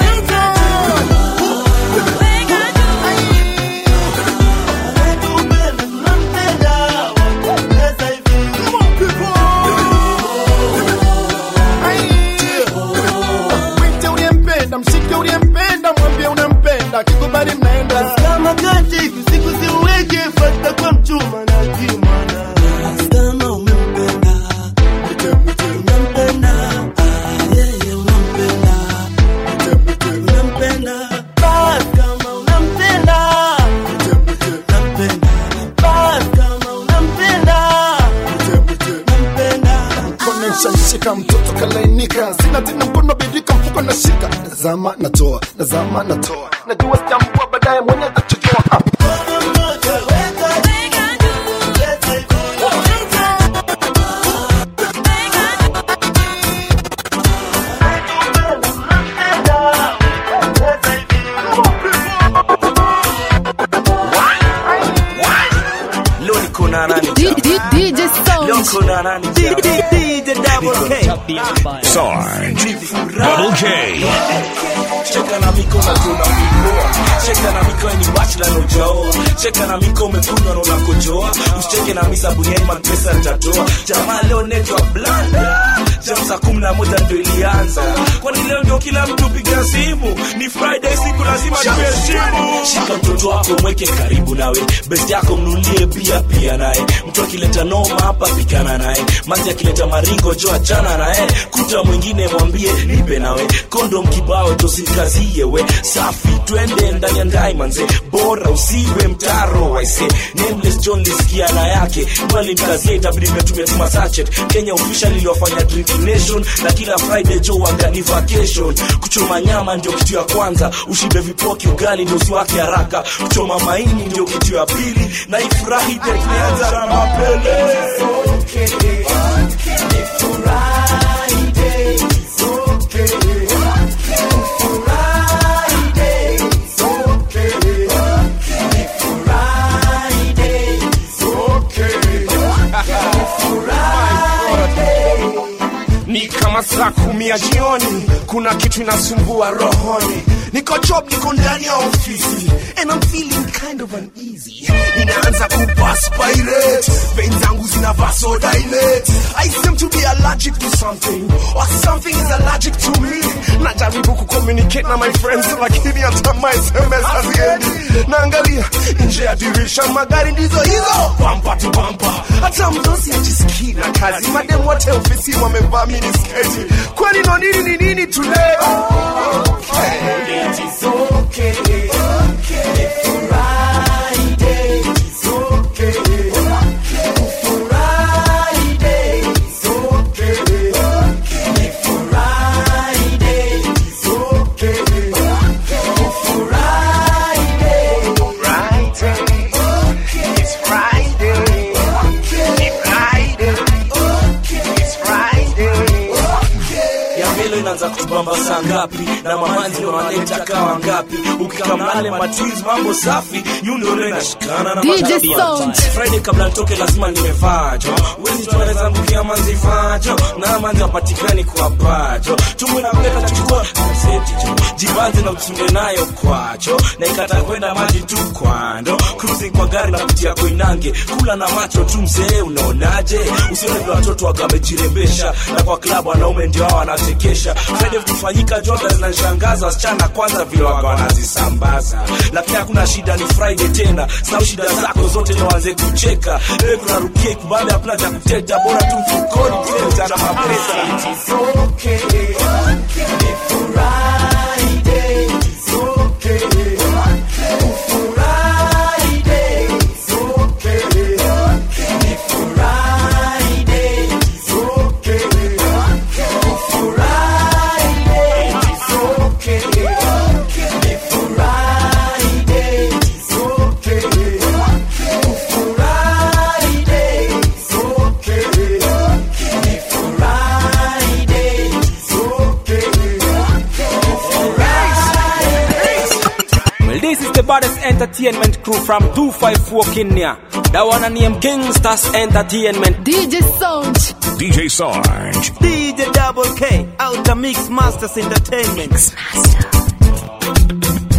Anayetupenda tunampenda Leta hivi Mwite uliyempenda, mshike uliyempenda, mwambie unampenda, kikubali mnaenda. kama kati siku siweke fata kwa mchuma na kimwana kama umempenda unampenda ah, yeye unampenda unampenda bas kama unampenda unampenda bas kama unampenda unampenda Mkono nishamshika mtoto kalainika, sina tena mkono birika, mfuko nashika, nazama natoa, nazama natoa, najua sitambua baadaye mwenye atachojoa. Ah. Leo niko na nani? D- D- DJ Leo Sound. niko na nani? DJ Double K Sarge. Double K. Cheka na miko na tuna mikoa. Cheka na miko ni bachelor no jao. Cheka na miko umekunywa na unakojoa. Usicheke na misa buniani man pesa nitatoa. Jamaa leo netwa blanda. Jam saa kumi na moja ndio ilianza. Kwani leo ndio kila mtu piga simu. Ni Friday siku lazima tuheshimu. Shika mtoto wako mweke karibu nawe. Best yako mnulie bia pia naye. Mtu akileta noma hapa pikana naye. Manzi akileta maringo jo achana naye. Kuta mwingine mwambie nipe nawe. Kondom kibao tosikazie we. Safi twende ndani ya ndai manze. Bora usiwe mtaro waise. Nameless John lisikia na yake. Mwali mkazie itabidi mmetumia tuma sachet. Kenya official iliwafanya drinking nation na kila Friday jo wagani vacation. Kuchoma nyama ndio kitu ya kwanza. Ushibe vipoki ugali ndio usiwake haraka. Kuchoma maini ndio kitu ya pili. Na ifurahi ndio tumeanza na mapele. ni kama saa kumi ya jioni kuna kitu inasumbua rohoni niko job niko ndani ya ofisi and I'm feeling kind of uneasy inaanza kuperspirate vein zangu zina vasodilate I seem to be allergic to something or something is allergic to me najaribu kucommunicate na my friends lakini hata my SMS haziendi naangalia nje ya dirisha magari ndizo hizo bampa tu bampa hata mdosi ajisikii na kazi madem wote ofisi wamevaa minisketi kwani no nini ni nini tuleo It is okay. ya mbele inaanza kutubamba saa ngapi na mamanzi wanaleta kawa ngapi ukikamnale matwins mambo safi yundole nashikana na DJ matabia. Sound. friday kabla nitoke lazima nimevajo wezi tunaweza mbukia manzi vajo na manzi wapatikani kwa pajo tumwe na mleta chukua gazeti jo jibanze na utunde nayo kwacho na ikata kwenda maji tu kwando cruising kwa gari na kutia koinange kula na macho tu mzee unaonaje usione vile watoto wakamejirembesha na kwa klabu wanaume ndio hao wanachekesha friday vikifanyika joga zinanishangaza wasichana kwanza vile waga wanazisambaza lakini hakuna shida ni friday tena sau shida zako zote ni waanze kucheka ewe kunarukia ikubambe hapana cha kuteta bora tu mfukoni kile cha mapesa Friday, entertainment crew from 254 Kenya. That one and name Gangsters Entertainment. DJ Sound. DJ Sarge. DJ Double K, Outer Mix Masters Entertainment. Mix Master.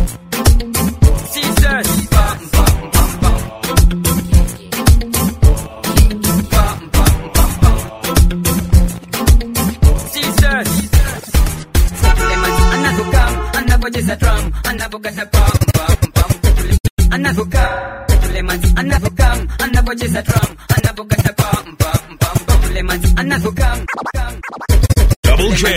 anavyocheza drum anavyokata pam pam pam anavyokaa Suleman anavyokam anavyocheza drum anavyokata pam pam pam Suleman anavyokam Double J.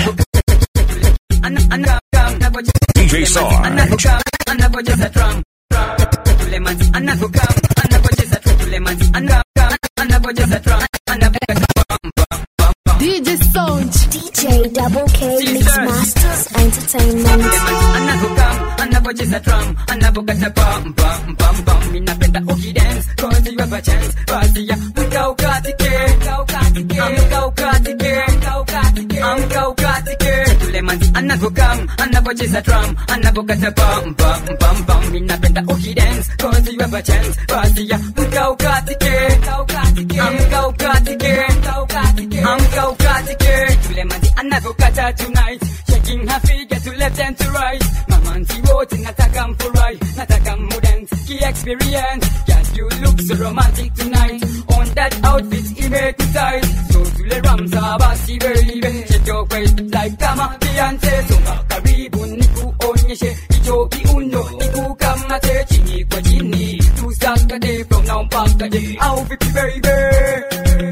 DJ Sarge. anavyokam anavyocheza drum Suleman anavyokam anavyocheza Suleman anavyokam anavyocheza drum anavyokata pam pam DJ Sound. DJ Double K Mix Masters Entertainment. anavokam anavocheza drum anavokata pam pam pam pam minapenda ukidance cause you have a chance basi ya mka ukatike amka ukatike amka ukatike Suleman anavokam anavocheza drum anavokata pam pam pam pam minapenda ukidance cause you have a chance basi ya mka ukatike amka ukatike amka ukatike Suleman anavokata tonight shaking her figure to left and to right mamanzi wote nataka mfurai nataka mudance ki experience yes you look so romantic tonight on that outfit imekutai so tule ramsa basi baby shake your waist like kama Beyonce songa karibu nikuonyeshe hicho kiuno nikukamate chini kwa chini tusakate from now mpaka day au vipi baby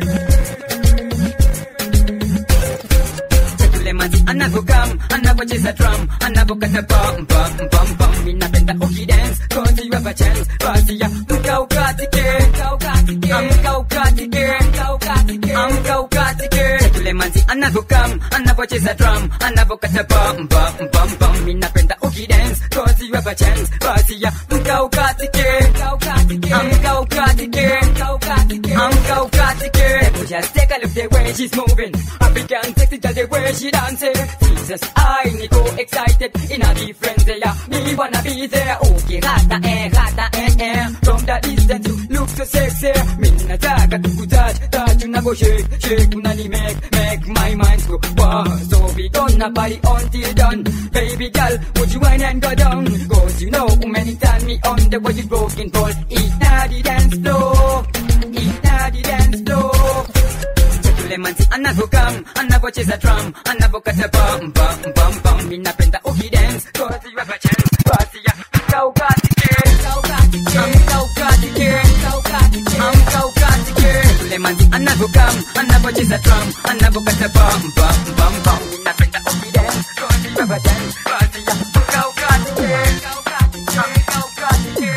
Suleman anavokam anavocheza drum anavokata pam pam pam pam minapenda ukidance cause you have a chance basi ya mka ukatike amka ukatike amka ukatike Suleman anavokam anavocheza drum anavokata pam pam pam pam minapenda ukidance cause you have a chance basi ya mka ukatike amka ukatike amka ukatike just take a look the way she's moving African sexy just the way she dancing Jesus I need go excited in a different way me wanna be there okay rata eh rata eh eh from the distance you look so sexy mimi nataka tukutouch touch unavo shake shake unani make make my mind go wow so we gonna party until done baby girl would you wine and go down cause you know many time me on the way you broken ball eat na the dance floor eat na the dance floor Suleman anavokam anavocheza drum anavokata pam pam pam pam minapenda ukidance cause you have a chance basi ya mka ukatike amka ukatike amka ukatike Suleman anavokam anavocheza drum anavokata pam pam pam pam minapenda ukidance cause you have a chance basi ya mka ukatike amka ukatike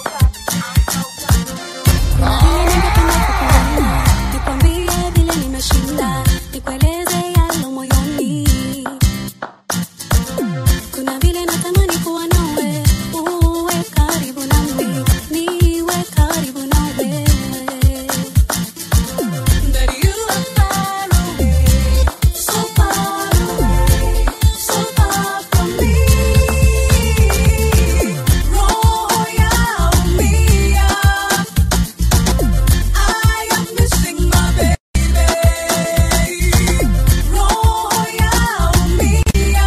Nikwambie vile nimeshinda, nikueleze yalo moyoni. Kuna vile natamani kuwa nawe, uwe karibu nami, niwe karibu nawe. But you are far away, so far away, so far from me. Roho yaumia, I am missing my baby. Roho yaumia,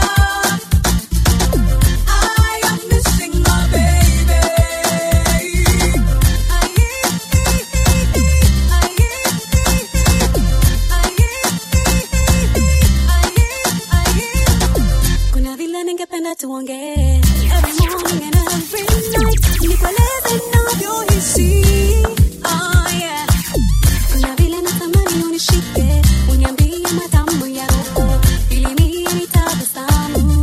I am missing my baby. Kuna vile ningependa tuongee every morning and every night, nikueleze ninavyohisi. Ah, yeah. Kuna vile natamani unishike, uniambie matamu ya roho, ili mie nitabasamu.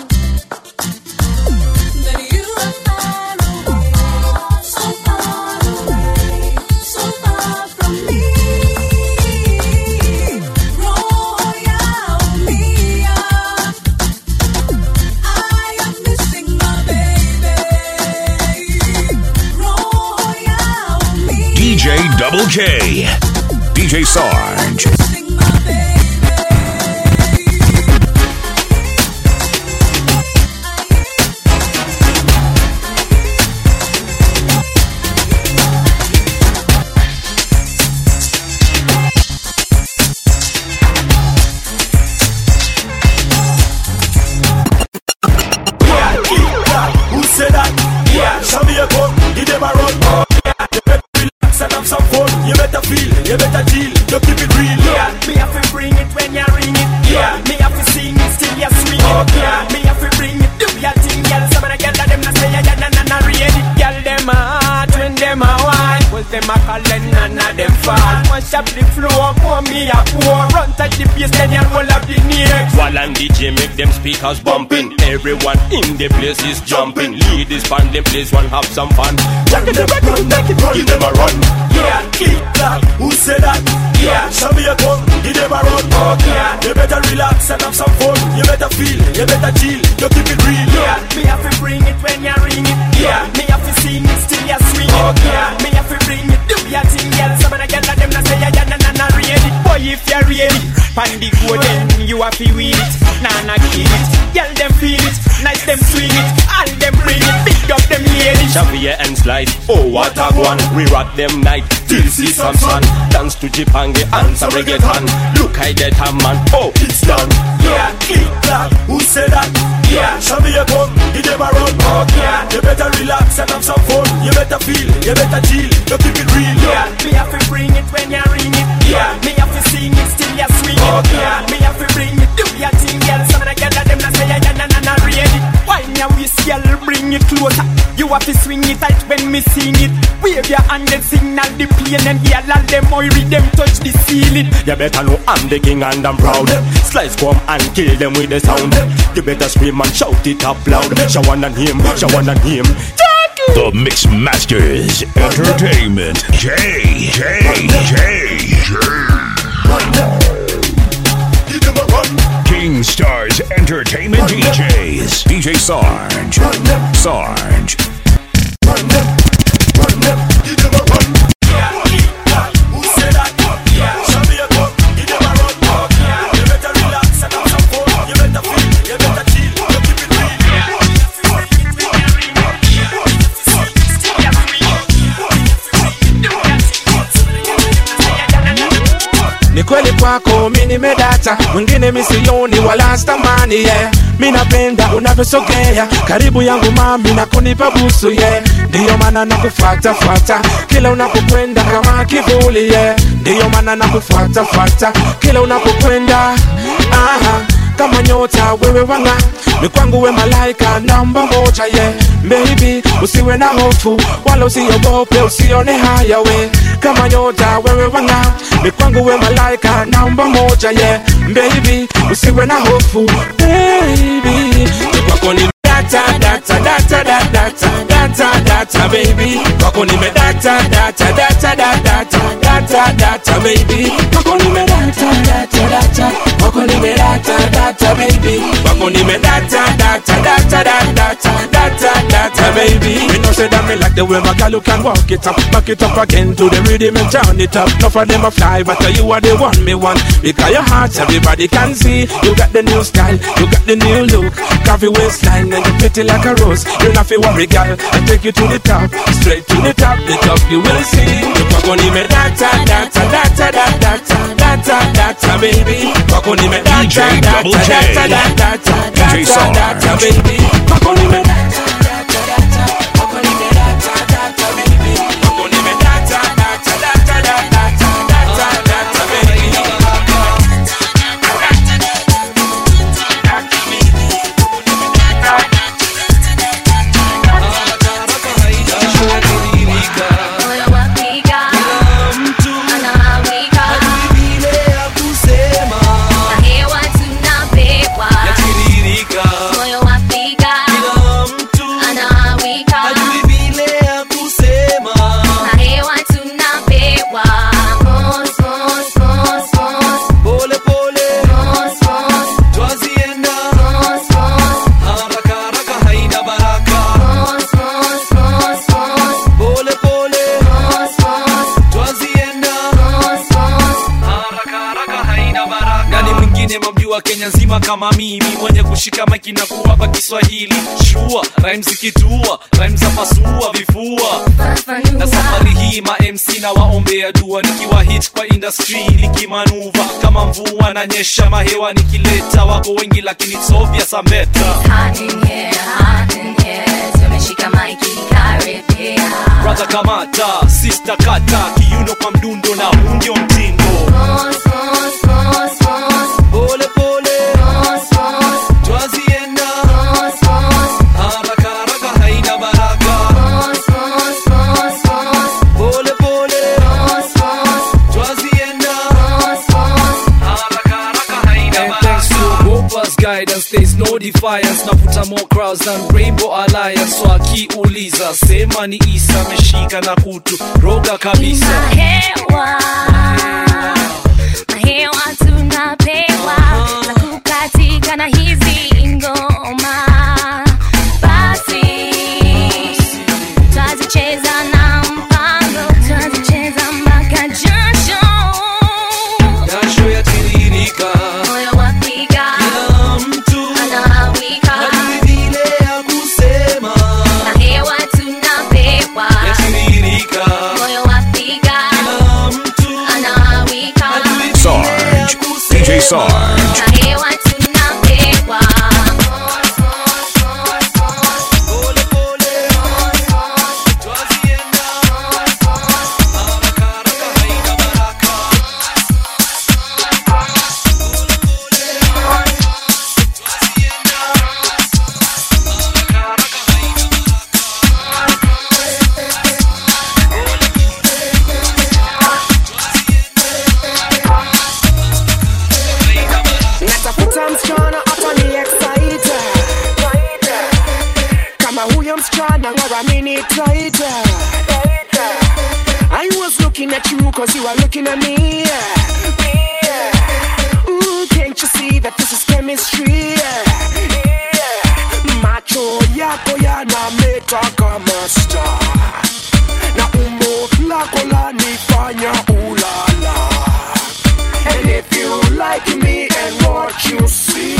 But you are far away, so far away, so far from me. Roho yaumia, I am missing my baby. Roho yaumia. DJ Double K. DJ Sarge. them a calling, none of them fall. Mash up the floor, pour me a pour. Run touch the bass, then you roll up the neck. While and DJ make them speakers bumping. Everyone in the place is jumping. Ladies band them place one have some fun. Jack in the record, make it run. Give them a run. Yeah, click clack, who said that? Yeah, show me a gun, give them a run. Yeah, you better relax and have some fun. You better feel, you better chill, you keep it real. Yeah, me have to bring it when you ring it. Yeah, me have to sing it still you swing it. Yeah, me have to bring it, do your thing, girl. Some of the girls them not say yeah, yeah, nah, nah, nah, ready. Boy, if you're ready, pan the go then you have to wheel it. Nah, nah, kill it. Girl, them feel it, nice them swing it, all them bring it, big up them ladies. Xavier and Slide, oh what a one We rock them night till see some sun Dance to Jipange and some reggaeton Look I that a man, oh it's done Yeah, click clack, who said that? Yeah, show me a gun, give them a run. Yeah, you better relax and have some fun. You better feel, you better chill, you keep it real. Yeah, me have to bring it when you ring it. Yeah, me have to sing it still you swing it. Yeah, me have to bring it, do your thing, girl. Some of the girls them not say yeah, yeah, nah, nah, nah, ready. Wine your waist, girl, bring it closer. You have to swing it tight when me sing it. Wave your hand and signal the plane and hear all them oily them touch the ceiling. You better know I'm the king and I'm proud Slice come and kill them with the sound You better scream and shout it up loud Shawan and him, Shawan and him The Mix Masters Entertainment. J, J, J, J. King Stars Entertainment DJs. DJ Sarge. Sarge. ni kweli kwako mi nimedata mwingine misioni wala stamani yeah. mi napenda unavyosogea karibu yangu mami na kunipa busu yeah. ndiyo maana nakufuatafuata kila unapokwenda kama kivuli yeah. ndiyo maana nakufuatafuata kila unapokwenda aha kama nyota wewe wanga ni kwangu we malaika namba moja ye yeah. baby usiwe na hofu wala usiogope usione haya we kama nyota wewe wanga ni kwangu we malaika namba moja ye yeah. baby usiwe na hofu baby ni kwako ni data data data data data data data baby kwako nime data data data data data data data baby kwako nime data data data kwako nime data data baby kwako nime data data data data data data data baby me know say that me like the way my girl you can walk it up back it up again to the rhythm and turn it up no for them a fly but you are the one me want because your heart everybody can see you got the new style you got the new look coffee waistline and you pretty like a rose you not feel worry girl I take you to the top straight to the top the top you will see you kwako nime data data data data data data baby kwako nime data DJ data Double J. data data DJ data Sarge. data baby kwako nime data data data kwako nime data data baby kwako nime data data data data data data baby Moyo wapiga, anawika, na hewa tunapewa. Moyo wapiga, anawika, na hewa tunapewa. Mos, mos, mos, mos. Mos, mos. Mos, mos. Mos, mos, mos, mos. Mos, mos. nani mwingine mamjua kenya nzima kama mimi mwenye kushika maiki na kuwapa kiswahili shua rhymes zikitua rhymes za pasua vifua na safari hii ma mc na waombea dua nikiwa hit kwa industry nikimanuva kama mvua na nyesha mahewa nikileta wako wengi lakini it's obvious I'm better Hot in here, hot in here. Tumeshika maiki karibia. brother kamata sister kata kiuno kwa mdundo na huu ndio mtindo Mos, mos, mos, mos. pole pole Mos, mos. twazienda Mos, mos. haraka haraka haina baraka Mos, mos, mos, mos. pole pole no defiance navuta more crowds than rainbow alliance so akiuliza sema ni isa ameshika na kutu roga kabisa Mahewa, mahewa tunapewa za kukatika na hizi ngoma, basi twazicheza na mpango, twazicheza mpaka jasho, jasho yatiririka moyo wapiga, kila mtu anawika, hajui vile ya kusema mahewa tunapewa, yatiririka moyo wapiga, kila mtu anawika, Sarge. DJ Sarge. mahewa tunapewa natafuta msichana hapa ni excited kama huyo msichana waramini taita I was looking at you cause you are looking at me Ooh, can't you see that this is chemistry macho yako yanameta kama star na umbo lako lanifanya ulala And if you like me and what you see,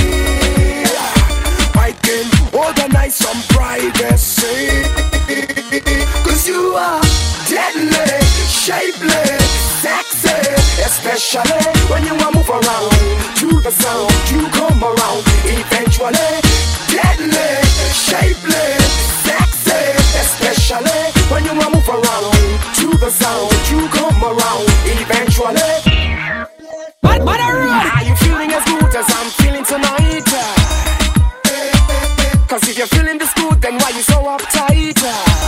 I can organize some privacy. Cause you are deadly, shapely, sexy, especially when you are move around to the sound. You come around eventually. Deadly, shapely, sexy, especially when you are move around to the sound. You come around eventually. Are you feeling as good as I'm feeling tonight? Cause if you're feeling this good, then why you so uptight?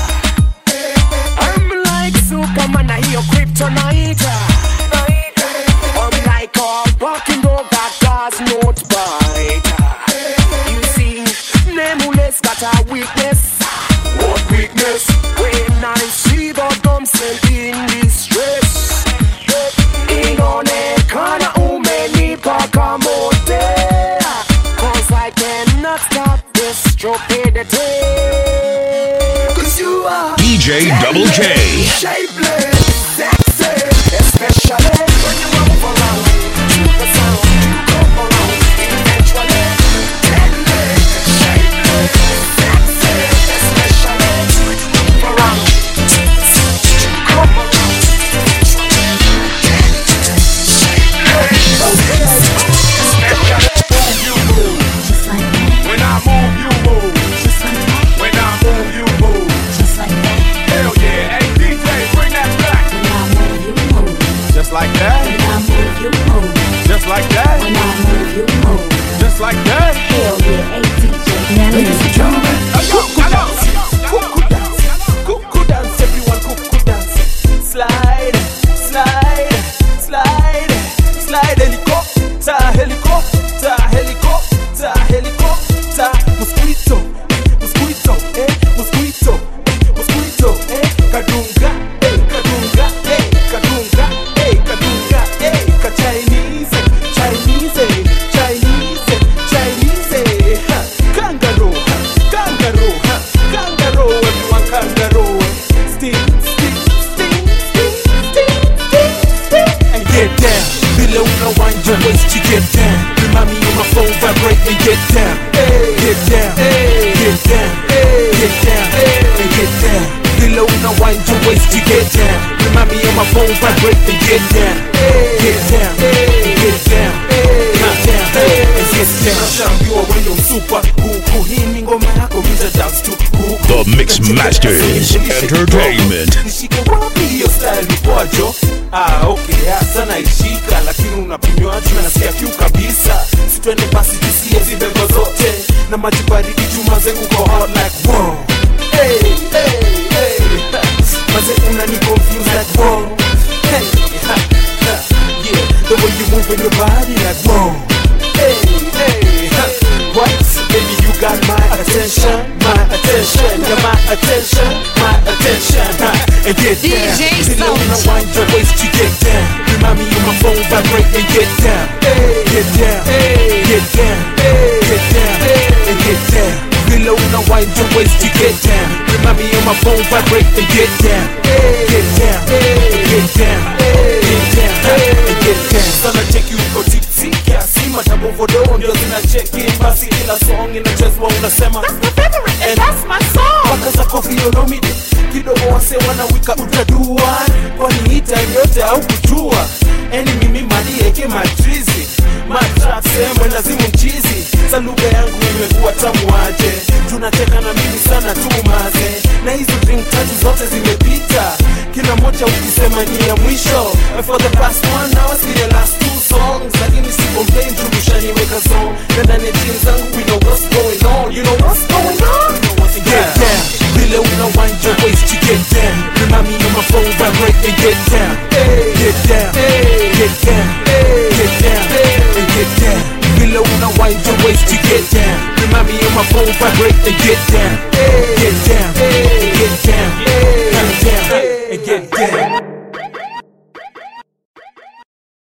I'm like Superman, I hear kryptonite. I'm like a barking dog that does not bite. You see, Nameless got a weakness. What weakness? When I see the damsel in distress. inaonekana umenipaka mote Cause I cannot stop this stupidity Cause you are DJ Double J. shapely, sexy Especially when you move around to the sound You come around eventually Deadly, shapely, sexy Especially when you move around to the sound You come around When I move, you move. When I move, you move. Hell yeah. Hey, DJ, bring that back. Just like that. Just like that. Just like that. Ladies and gentlemen, cuckoo dance, cuckoo dance, cuckoo dance, everyone cuckoo dance. Slide, slide, slide, slide, helicopter, helicopter, helicopter, helicopter. Mosquito, mosquito, eh, mosquito, eh, mosquito, eh, kadunga, eh, kadunga, eh, kadunga, eh, kadunga, eh, ka Chinese, Chinese, Chinese, Chinese, ha, kangaroo, ha, kangaroo, ha, kangaroo, everyone kangaroo. Sting, sting, sting, sting, sting, sting, sting. And get down, below the wind your waist, you get down. Remind me on my phone, vibrate and get down. Get down, get down, get down, and get down. Below the wind your waist, you get down. Remind me on my phone, vibrate and get down. Get down, get down, get down, and get down. Shambiwa wendo msupa, huku hii ni ngoma yako, vita dance to huku. The Mix Masters Entertainment. nishike wapi hiyo style ni kwajo ah, okay hasa naishika lakini unapimwaji na nasikia kiu kabisa sitwende basi tusie zibego zote na maji baridi chuma zengu ko hot like wow. hey, hey, hey. maze unani confuse like wow. hey, ha, ha, yeah. the way you move in your body like wow. hey, hey, ha. what got my attention, my attention, yeah, my attention, my attention. huh, And get down. DJ Till you wanna Sound. wind your waist to get down. Remind me of my phone vibrate and get down. Get down, get down, get down, and get down. Below now wind your waist to get down. Remind me of my phone vibrate and get down. Get down, get down, get down, and get down. Sana cheki uko tipsy kiasi madabo vodo ndio zinacheki basi kila song inachezwa unasema And that's my song. Paka za kofi yonomide kidogo wase wanawika utadua kwani hita yote au kujua eni mimi madieke matrizi matrap semwe lazimu mchizi sa lugha yangu imekuwa tamu aje tunacheka na mimi sana tu maze na hizo drink tatu zote zimepita kila moja ukisema ni ya mwisho And for the past one hour see the last two songs lakini si complain turushaniweka song na ndani ya jeans zangu we know what's going on you know what's going on get down vile una wind your waist to get down remind me of my phone vibrate and get down get down get down get down and get down vile una wind your waist to get down remind me of my phone vibrate and get down